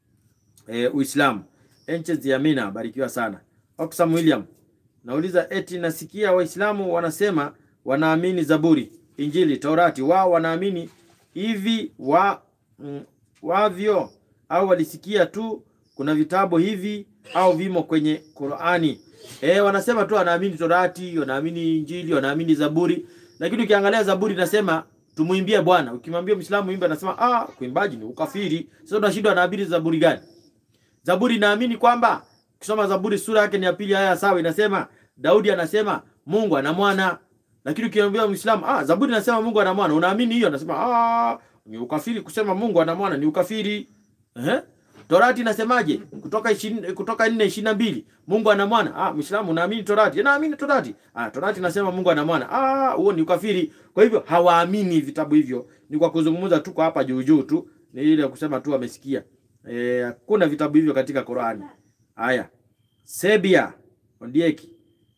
e, Uislamu. Enches ya Amina, barikiwa sana. Oxfam William nauliza eti nasikia Waislamu wanasema wanaamini Zaburi, Injili, Taurati, wao wanaamini hivi wa mm, wavyo au walisikia tu kuna vitabu hivi au vimo kwenye Qur'ani? E, wanasema tu wanaamini Taurati, wanaamini Injili, wanaamini Zaburi, lakini ukiangalia Zaburi inasema tumuimbie Bwana. Ukimwambia Muislamu imbe, anasema ah, kuimbaji ni ukafiri. Sasa unashindwa anaabiri Zaburi gani? Zaburi naamini kwamba ukisoma Zaburi sura yake ni ya pili aya sawa, inasema Daudi anasema Mungu ana mwana, lakini ukiambia Muislamu ah, Zaburi inasema Mungu ana mwana, unaamini hiyo? Anasema ah, ni ukafiri kusema Mungu ana mwana, ni ukafiri. Eh? Torati inasemaje? Kutoka 20 kutoka 4:22 Mungu ana mwana. Ah, Muislamu unaamini Torati? Naamini Torati. Ah, Torati inasema Mungu ana mwana. Ah, huo ni ukafiri. Kwa hivyo hawaamini vitabu hivyo. Ni kwa kuzungumza tu kwa hapa juu juu tu, ni ile kusema tu wamesikia. Eh, kuna vitabu hivyo katika Qur'ani. Haya. Sebia Ondieki.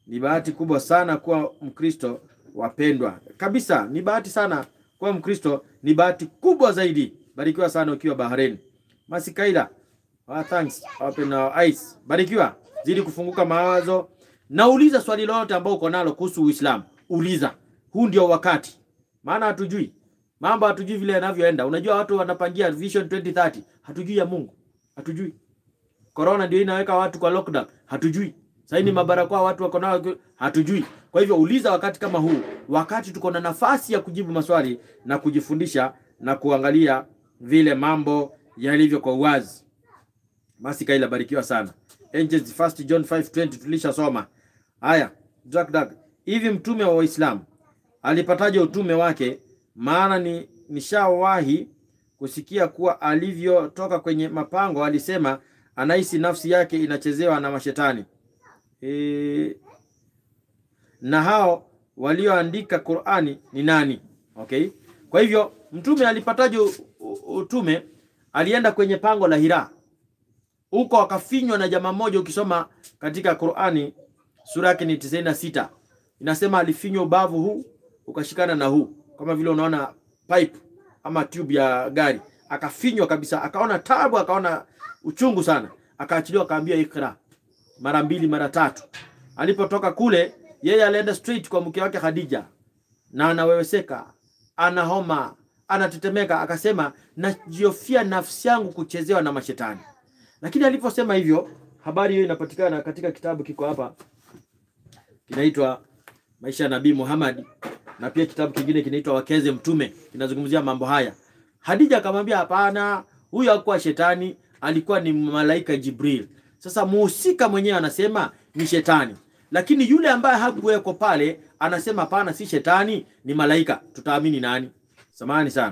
Ni bahati kubwa sana kuwa Mkristo wapendwa, kabisa. Ni bahati sana kuwa Mkristo, ni bahati kubwa zaidi. Barikiwa sana ukiwa Bahrain. Masikaila, ah, thanks. Open our eyes. Barikiwa, zidi kufunguka mawazo. Nauliza swali lolote ambao uko nalo kuhusu Uislamu, uliza. Huu ndio wakati, maana hatujui mambo, hatujui vile yanavyoenda. Unajua watu wanapangia vision 2030, hatujui ya Mungu, hatujui. Corona ndio inaweka watu kwa lockdown, hatujui. Sasa ni mabarakoa watu wako nao, hatujui. Kwa hivyo uliza wakati kama huu, wakati tuko na nafasi ya kujibu maswali na kujifundisha na kuangalia vile mambo yalivyo kwa uwazi. Masikaila, barikiwa sana. Angels First John 5:20 tulishasoma. Haya, Jack Jack. Hivi mtume wa Waislamu alipataje utume wake? Maana ni nishawahi kusikia kuwa alivyotoka kwenye mapango alisema anahisi nafsi yake inachezewa na mashetani. E, na hao walioandika Qur'ani ni nani? Okay? Kwa hivyo mtume alipataje u- u- utume? Alienda kwenye pango la Hira huko akafinywa na jamaa mmoja. Ukisoma katika Qur'ani sura yake ni tisini na sita inasema alifinywa ubavu huu ukashikana na huu, kama vile unaona pipe ama tube ya gari, akafinywa kabisa, akaona tabu, akaona uchungu sana, akaachiliwa, akaambia ikra mara mbili mara tatu. Alipotoka kule, yeye alienda straight kwa mke wake Khadija, na anaweweseka, ana homa, anatetemeka, akasema najiofia nafsi yangu kuchezewa na mashetani. Lakini aliposema hivyo, habari hiyo inapatikana katika kitabu kiko hapa, kinaitwa Maisha ya Nabii Muhammad, na pia kitabu kingine kinaitwa Wakeze Mtume, kinazungumzia mambo haya. Hadija akamwambia hapana, huyo hakuwa shetani, alikuwa ni malaika Jibril. Sasa muhusika mwenyewe anasema ni shetani, lakini yule ambaye hakuweko pale anasema hapana, si shetani, ni malaika. Tutaamini nani? Samahani sana.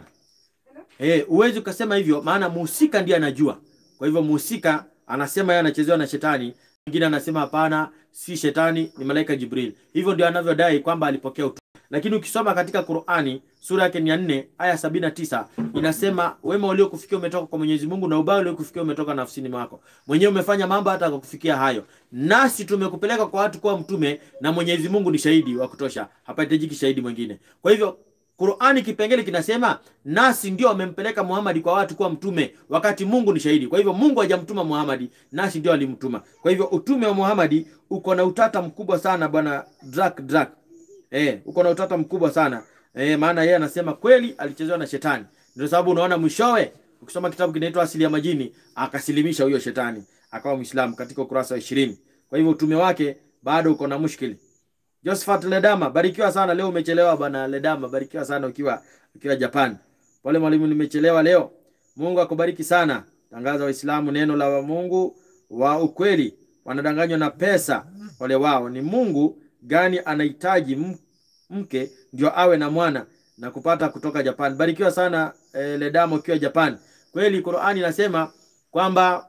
Eh, uwezi ukasema hivyo, maana muhusika ndiye anajua. Kwa hivyo muhusika anasema yeye anachezewa na shetani, mwingine anasema hapana, si shetani, ni malaika Jibril. Hivyo ndio anavyodai kwamba alipokea utume. Lakini ukisoma katika Qur'ani sura yake ni ya 4 aya 79 inasema wema uliokufikia umetoka kwa Mwenyezi Mungu na ubaya uliokufikia umetoka nafsini mwako. Mwenyewe umefanya mambo hata akakufikia hayo. Nasi tumekupeleka kwa watu kuwa mtume na Mwenyezi Mungu ni shahidi wa kutosha. Hapahitajiki shahidi mwingine. Kwa hivyo Qur'ani kipengele kinasema nasi ndio amempeleka Muhammad kwa watu kuwa mtume wakati Mungu ni shahidi. Kwa hivyo Mungu hajamtuma Muhammad, nasi ndio alimtuma. Kwa hivyo utume wa Muhammad uko na utata mkubwa sana bwana Drak Drak. Eh, uko na utata mkubwa sana. Eh, maana yeye anasema kweli alichezewa na shetani. Ndio sababu unaona mwishowe ukisoma kitabu kinaitwa Asili ya Majini akasilimisha huyo shetani akawa Muislamu katika ukurasa wa 20. Kwa hivyo utume wake bado uko na mushkili. Josephat Ledama, barikiwa sana leo umechelewa bwana Ledama, barikiwa sana ukiwa ukiwa Japan. Pole mwalimu nimechelewa leo. Mungu akubariki sana. Tangaza Waislamu neno la wa Mungu wa ukweli. Wanadanganywa na pesa. Wale wao ni Mungu gani anahitaji m- mke ndio awe na mwana na kupata kutoka Japan. Barikiwa sana eh, Ledama ukiwa Japan. Kweli Qur'ani inasema kwamba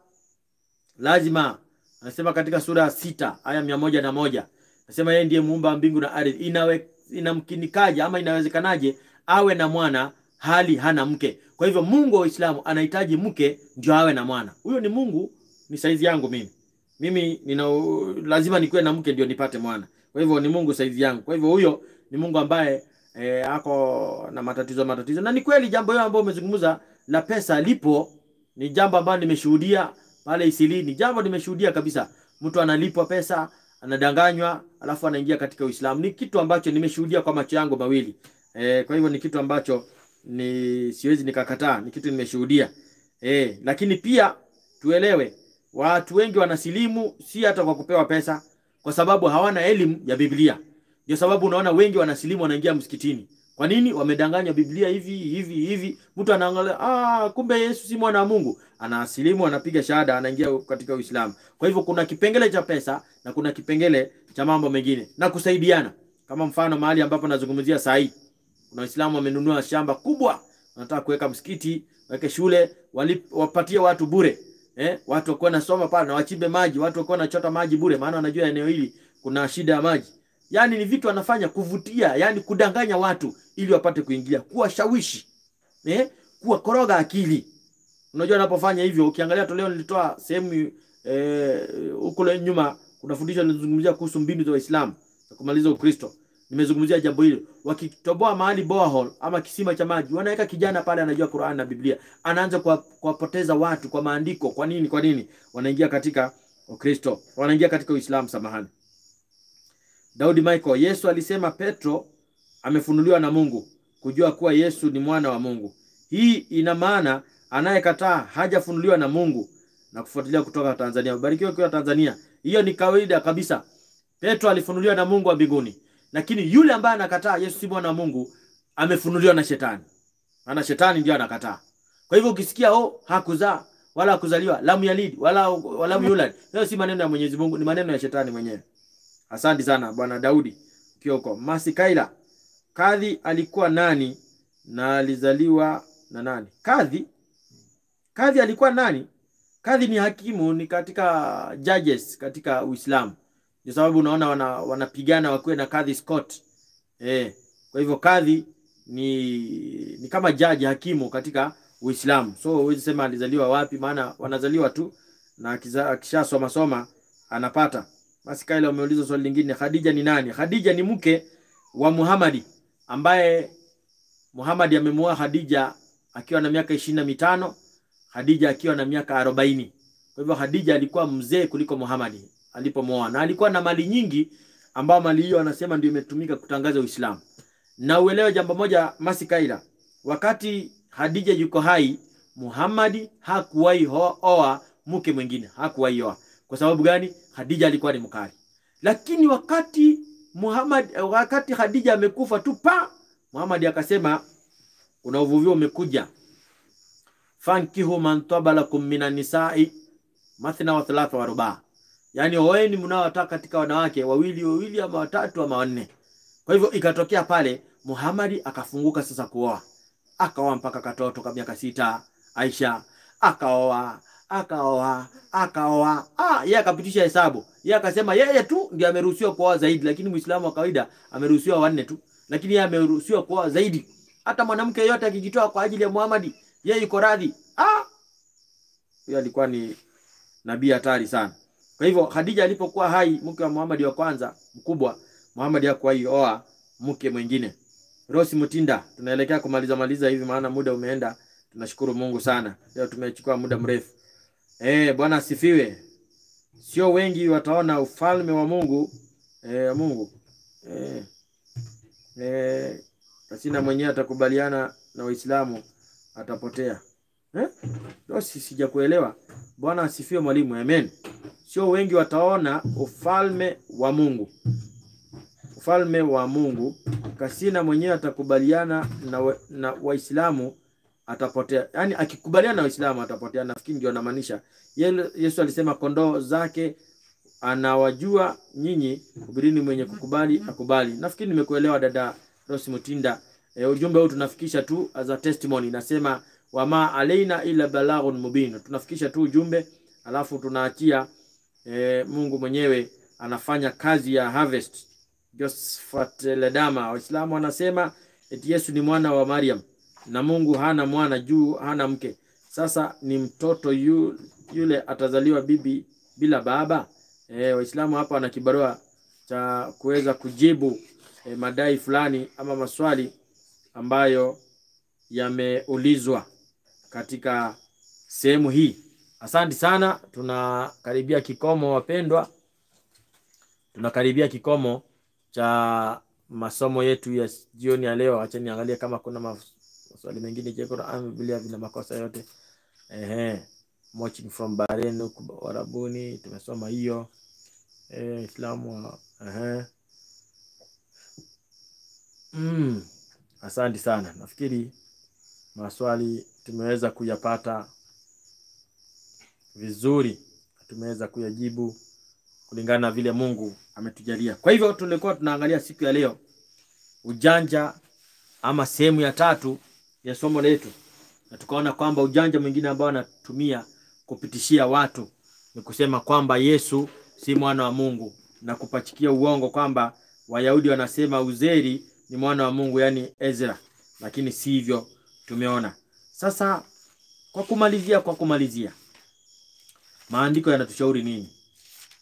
lazima anasema katika sura ya sita aya mia moja na moja nasema yeye ndiye muumba wa mbingu na ardhi. Inawe, inamkinikaje ama inawezekanaje awe na mwana hali hana mke? Kwa hivyo Mungu wa Uislamu anahitaji mke ndio awe na mwana. Huyo ni Mungu, ni saizi yangu mimi. Mimi nina lazima nikuwe na mke ndio nipate mwana. Kwa hivyo ni Mungu saizi yangu. Kwa hivyo huyo ni Mungu ambaye e, ako na matatizo matatizo, na ni kweli jambo hilo ambalo umezungumza la pesa lipo, ni jambo ambalo nimeshuhudia pale Isili, ni jambo nimeshuhudia kabisa. Mtu analipwa pesa anadanganywa alafu anaingia katika Uislamu. Ni kitu ambacho nimeshuhudia kwa macho yangu mawili. E, kwa hivyo ni kitu ambacho ni siwezi nikakataa, ni kitu nimeshuhudia. E, lakini pia tuelewe watu wengi wanasilimu si hata kwa kupewa pesa, kwa sababu hawana elimu ya Biblia. Ndio sababu unaona wengi wanasilimu wanaingia msikitini. Kwa nini? Wamedanganywa Biblia hivi hivi hivi. Mtu anaangalia ah, kumbe Yesu si mwana wa Mungu, anasilimu, anapiga shahada, anaingia katika Uislamu. Kwa hivyo kuna kipengele cha pesa na kuna kipengele cha mambo mengine na kusaidiana. Kama mfano mahali ambapo nazungumzia saa hii, kuna Waislamu wamenunua shamba kubwa, wanataka kuweka msikiti, waweke shule, walip, wapatie watu bure. Eh, watu wakuwa nasoma pale na wachimbe maji, watu wakuwa nachota maji bure, maana wanajua eneo hili kuna shida ya maji. Yaani ni vitu wanafanya kuvutia, yani kudanganya watu ili wapate kuingia, kuwashawishi, eh, kuwakoroga akili. Unajua anapofanya hivyo, ukiangalia toleo nilitoa sehemu eh, huko nyuma kuna fundisho linazungumzia kuhusu mbinu za Waislamu za kumaliza Ukristo. Nimezungumzia jambo hilo. Wakitoboa mahali borehole ama kisima cha maji, wanaweka kijana pale anajua Qur'an na Biblia, anaanza kuwa- kuwapoteza watu kwa maandiko. Kwa nini? Kwa nini wanaingia katika Ukristo, wanaingia katika Uislamu? Samahani. Daudi Michael, Yesu alisema Petro amefunuliwa na Mungu kujua kuwa Yesu ni mwana wa Mungu. Hii ina maana anayekataa hajafunuliwa na Mungu na kufuatilia kutoka Tanzania. Ubarikiwe kwa Tanzania. Hiyo ni kawaida kabisa. Petro alifunuliwa na Mungu wa mbinguni, lakini yule ambaye anakataa Yesu si mwana wa Mungu amefunuliwa na shetani, maana shetani ndio anakataa. Kwa hivyo ukisikia oh, hakuzaa wala hakuzaliwa, lam yalid wala wala yulad, hiyo si maneno ya Mwenyezi Mungu, ni maneno ya shetani mwenyewe. Asante sana bwana Daudi Kioko. Masi Kaila, kadhi alikuwa nani na alizaliwa na nani? Kadhi, kadhi alikuwa nani? Kadhi ni hakimu, ni katika judges katika Uislamu. Ndio sababu unaona wana, wanapigana wakiwe na kadhi Scott. Eh, kwa hivyo kadhi ni ni kama jaji hakimu katika Uislamu. So huwezi sema alizaliwa wapi, maana wanazaliwa tu na akiza- akishasoma soma anapata. Basi Kaila umeuliza swali lingine, Khadija ni nani? Khadija ni mke wa Muhamadi ambaye Muhamadi amemuoa Khadija akiwa na miaka ishirini na mitano Khadija akiwa na miaka arobaini. Kwa hivyo Khadija alikuwa mzee kuliko Muhamadi alipomwoa, na alikuwa na mali nyingi, ambao mali hiyo anasema ndio imetumika kutangaza Uislamu. Na uelewe jambo moja, Masi Kaila, wakati Khadija yuko hai, Muhamadi hakuwahi ho- oa mke mwingine, hakuwahi oa. Kwa sababu gani? Khadija alikuwa ni mkali. Lakini wakati Muhammad, wakati Khadija amekufa tu pa Muhammad akasema kuna uvuvio umekuja, fankihu man tabalakum minan nisai mathna wa thalatha wa rubaa, yaani oeni mnaowataka katika wanawake wawili wawili ama watatu ama wanne. Kwa hivyo ikatokea pale Muhammad akafunguka sasa kuoa, akaoa mpaka katoto ka miaka sita Aisha, akaoa akaoa akaoa. Ah, yeye akapitisha hesabu, yeye akasema yeye tu ndiye ameruhusiwa kuoa zaidi, lakini Muislamu wa kawaida ameruhusiwa wanne tu, lakini yeye ameruhusiwa kuoa zaidi. Hata mwanamke yeyote akijitoa kwa ajili ya Muhammad, yeye yuko radhi. Ah, huyo alikuwa ni nabii hatari sana. Kwa hivyo Khadija alipokuwa hai, mke wa Muhammad wa kwanza mkubwa, Muhammad hakuwahi oa mke mwingine. Rosi Mutinda, tunaelekea kumaliza maliza hivi, maana muda umeenda. Tunashukuru Mungu sana, leo tumechukua muda mrefu. Eh, Bwana asifiwe. Sio wengi wataona ufalme wa Mungu eh, Mungu eh, eh, Kasina mwenyewe atakubaliana na Waislamu atapotea eh? Rosi, sijakuelewa. Bwana asifiwe mwalimu, amen. Sio wengi wataona ufalme wa Mungu, ufalme wa Mungu. Kasina mwenyewe atakubaliana na, wa, na Waislamu atapotea. Yaani akikubaliana na Waislamu atapotea. Nafikiri ndio anamaanisha. Yele- Yesu alisema kondoo zake anawajua nyinyi, hubirini mwenye kukubali akubali. Nafikiri nimekuelewa dada Rosi Mutinda. E, ujumbe huu tunafikisha tu as a testimony. Nasema wama alaina ila balaghun mubin. Tunafikisha tu ujumbe alafu tunaachia e, Mungu mwenyewe anafanya kazi ya harvest. Josephat Ledama, Waislamu wanasema eti Yesu ni mwana wa Mariam na Mungu hana mwana juu hana mke. Sasa ni mtoto yu, yule atazaliwa bibi bila baba. E, Waislamu hapa wana kibarua cha kuweza kujibu e, madai fulani ama maswali ambayo yameulizwa katika sehemu hii. Asante sana, tunakaribia kikomo wapendwa, tunakaribia kikomo cha masomo yetu ya jioni ya leo. Acha niangalie kama kuna mas- maswali mengine. Je, Qur'an Biblia vina makosa yote? Ehe, watching from Bahrain huku Warabuni tumesoma hiyo. Eh, Islamu wa- ehe. Mm, asante sana. Nafikiri maswali tumeweza kuyapata vizuri, tumeweza kuyajibu kulingana na vile Mungu ametujalia. Kwa hivyo tulikuwa tunaangalia siku ya leo ujanja ama sehemu ya tatu ya somo letu, na tukaona kwamba ujanja mwingine ambao anatumia kupitishia watu ni kusema kwamba Yesu si mwana wa Mungu na kupachikia uongo kwamba Wayahudi wanasema Uzeri ni mwana wa Mungu, yaani Ezra, lakini si hivyo. Tumeona sasa. Kwa kumalizia, kwa kumalizia, maandiko yanatushauri nini?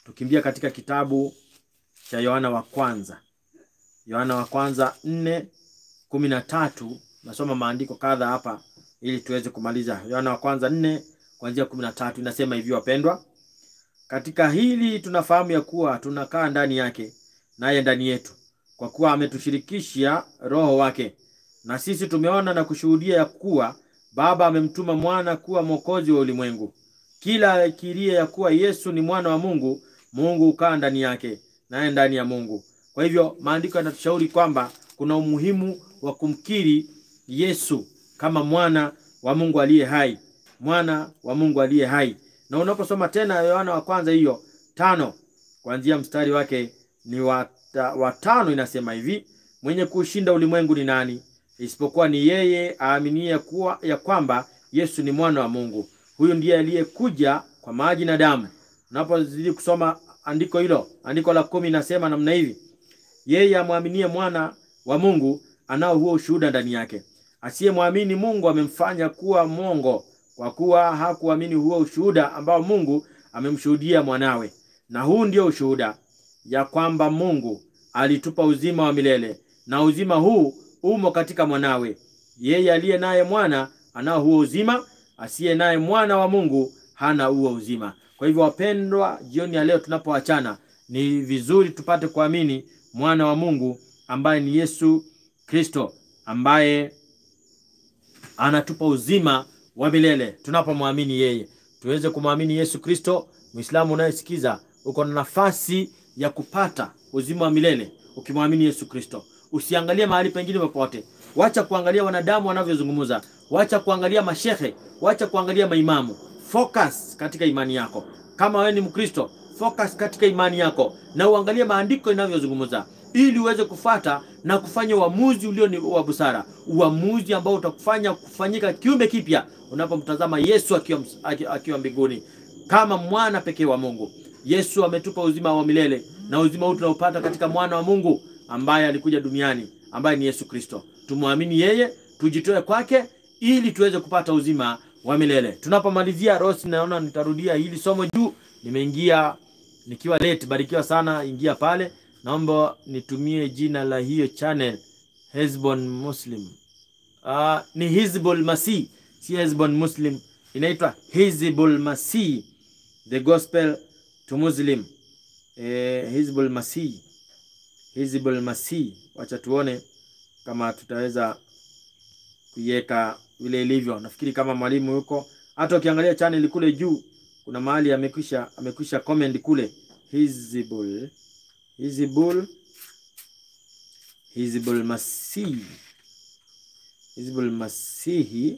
tukimbia katika kitabu cha Yohana wa kwanza, Yohana wa kwanza nne kumi na tatu. Nasoma maandiko kadha hapa ili tuweze kumaliza. Yohana wa kwanza nne kuanzia kumi na tatu inasema hivi, wapendwa, katika hili tunafahamu ya kuwa tunakaa ndani yake naye ndani yetu, kwa kuwa ametushirikisha Roho wake. Na sisi tumeona na kushuhudia ya kuwa Baba amemtuma mwana kuwa mwokozi wa ulimwengu. Kila akirie ya kuwa Yesu ni mwana wa Mungu, Mungu hukaa ndani yake naye ndani ya Mungu. Kwa hivyo maandiko yanatushauri kwamba kuna umuhimu wa kumkiri Yesu kama mwana wa Mungu aliye hai, mwana wa Mungu aliye hai. Na unaposoma tena Yohana wa kwanza hiyo tano kuanzia mstari wake ni wa wa tano, inasema hivi: mwenye kuushinda ulimwengu ni nani? Isipokuwa ni yeye aaminie kuwa ya kwamba Yesu ni mwana wa Mungu. Huyu ndiye aliyekuja kwa maji na damu. Unapozidi kusoma andiko hilo, andiko la kumi inasema namna hivi: yeye amwaminie mwana wa Mungu anao huo ushuhuda ndani yake. Asiyemwamini Mungu amemfanya kuwa mwongo, kwa kuwa hakuamini huo ushuhuda ambao Mungu amemshuhudia mwanawe. Na huu ndio ushuhuda ya kwamba Mungu alitupa uzima wa milele, na uzima huu umo katika mwanawe. Yeye aliye naye mwana anao huo uzima, asiye naye mwana wa Mungu hana huo uzima. Kwa hivyo, wapendwa, jioni ya leo tunapoachana, ni vizuri tupate kuamini mwana wa Mungu ambaye ni Yesu Kristo, ambaye anatupa uzima wa milele. Tunapomwamini yeye, tuweze kumwamini Yesu Kristo. Muislamu unayesikiza, uko na nafasi ya kupata uzima wa milele ukimwamini Yesu Kristo. Usiangalie mahali pengine popote. Wacha kuangalia wanadamu wanavyozungumza, wacha kuangalia mashehe, wacha kuangalia maimamu. Focus katika imani yako. Kama wewe ni Mkristo, focus katika imani yako na uangalie maandiko inavyozungumza, ili uweze kufata na kufanya uamuzi ulio ni wa busara, uamuzi ambao utakufanya kufanyika kiumbe kipya unapomtazama Yesu akiwa akiwa mbinguni kama mwana pekee wa Mungu. Yesu ametupa uzima wa milele na uzima huu tunaupata katika mwana wa Mungu ambaye alikuja duniani ambaye ni Yesu Kristo. Tumwamini yeye, tujitoe kwake ili tuweze kupata uzima wa milele. Tunapomalizia Rosi, naona nitarudia hili somo juu, nimeingia nikiwa late. Barikiwa sana, ingia pale. Naomba nitumie jina la hiyo channel Hezbon Muslim. Uh, ni Hizbul Masih, si Hezbon Muslim, inaitwa Hizbul Masih, the gospel to Muslim. Eh, Hizbul Masih, Hizbul Masih. Wacha tuone kama tutaweza kuiweka vile ilivyo. Nafikiri kama mwalimu yuko, hata ukiangalia channel kule juu kuna mahali amekwisha amekwisha comment kule Hizbul Hizbul Hizbul Masih Hizbul Masihi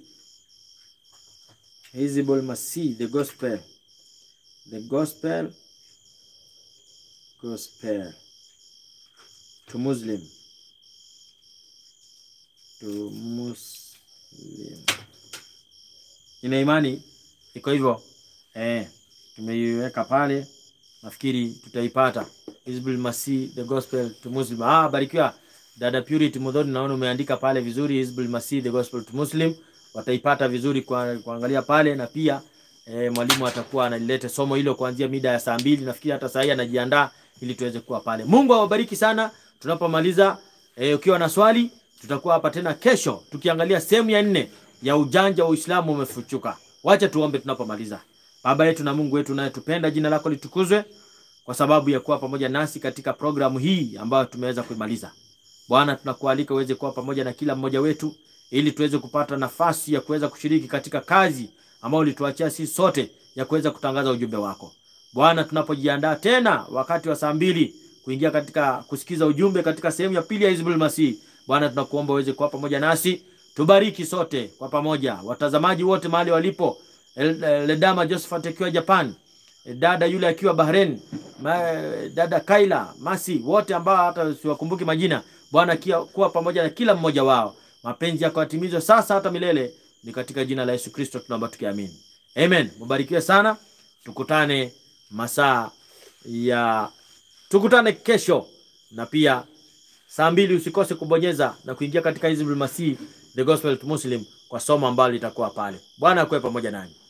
Hizbul Masih the gospel the gospel gospel to Muslim to Muslim. Ina imani iko hivyo eh, tumeiweka pale, nafikiri tutaipata. Hizbul Masih the gospel to Muslim. Ah, barikiwa dada Purity Mudhoni, naona umeandika pale vizuri, Hizbul Masih the gospel to Muslim. Wataipata vizuri kwa kuangalia pale, na pia eh, mwalimu atakuwa analileta somo hilo kuanzia mida ya saa mbili. Nafikiri hata saa hii anajiandaa ili tuweze kuwa pale. Mungu awabariki sana. Tunapomaliza eh, ukiwa na swali tutakuwa hapa tena kesho tukiangalia sehemu ya nne ya ujanja wa Uislamu umefuchuka. Wacha tuombe tunapomaliza. Baba yetu na Mungu wetu unayetupenda, jina lako litukuzwe kwa sababu ya kuwa pamoja nasi katika programu hii ambayo tumeweza kuimaliza. Bwana, tunakualika uweze kuwa pamoja na kila mmoja wetu ili tuweze kupata nafasi ya kuweza kushiriki katika kazi ambayo ulituachia sisi sote ya kuweza kutangaza ujumbe wako. Bwana, tunapojiandaa tena wakati wa saa mbili kuingia katika kusikiza ujumbe katika sehemu ya pili ya Hizbul Masih, Bwana tunakuomba uweze kuwa pamoja nasi, tubariki sote kwa pamoja, watazamaji wote mahali walipo, Ledama Josephat akiwa Japan, dada yule akiwa Bahrain, dada Kaila Masi, wote ambao hata siwakumbuki majina, Bwana kuwa pamoja na kila mmoja wao, mapenzi yako yatimizwe sasa hata milele, ni katika jina la Yesu Kristo tunaomba tukiamini, amen. Mubarikiwe sana, tukutane masaa ya tukutane kesho na pia saa mbili usikose kubonyeza na kuingia katika Hizbul Masih the gospel to Muslim kwa somo ambalo litakuwa pale. Bwana akuwe pamoja nanyi.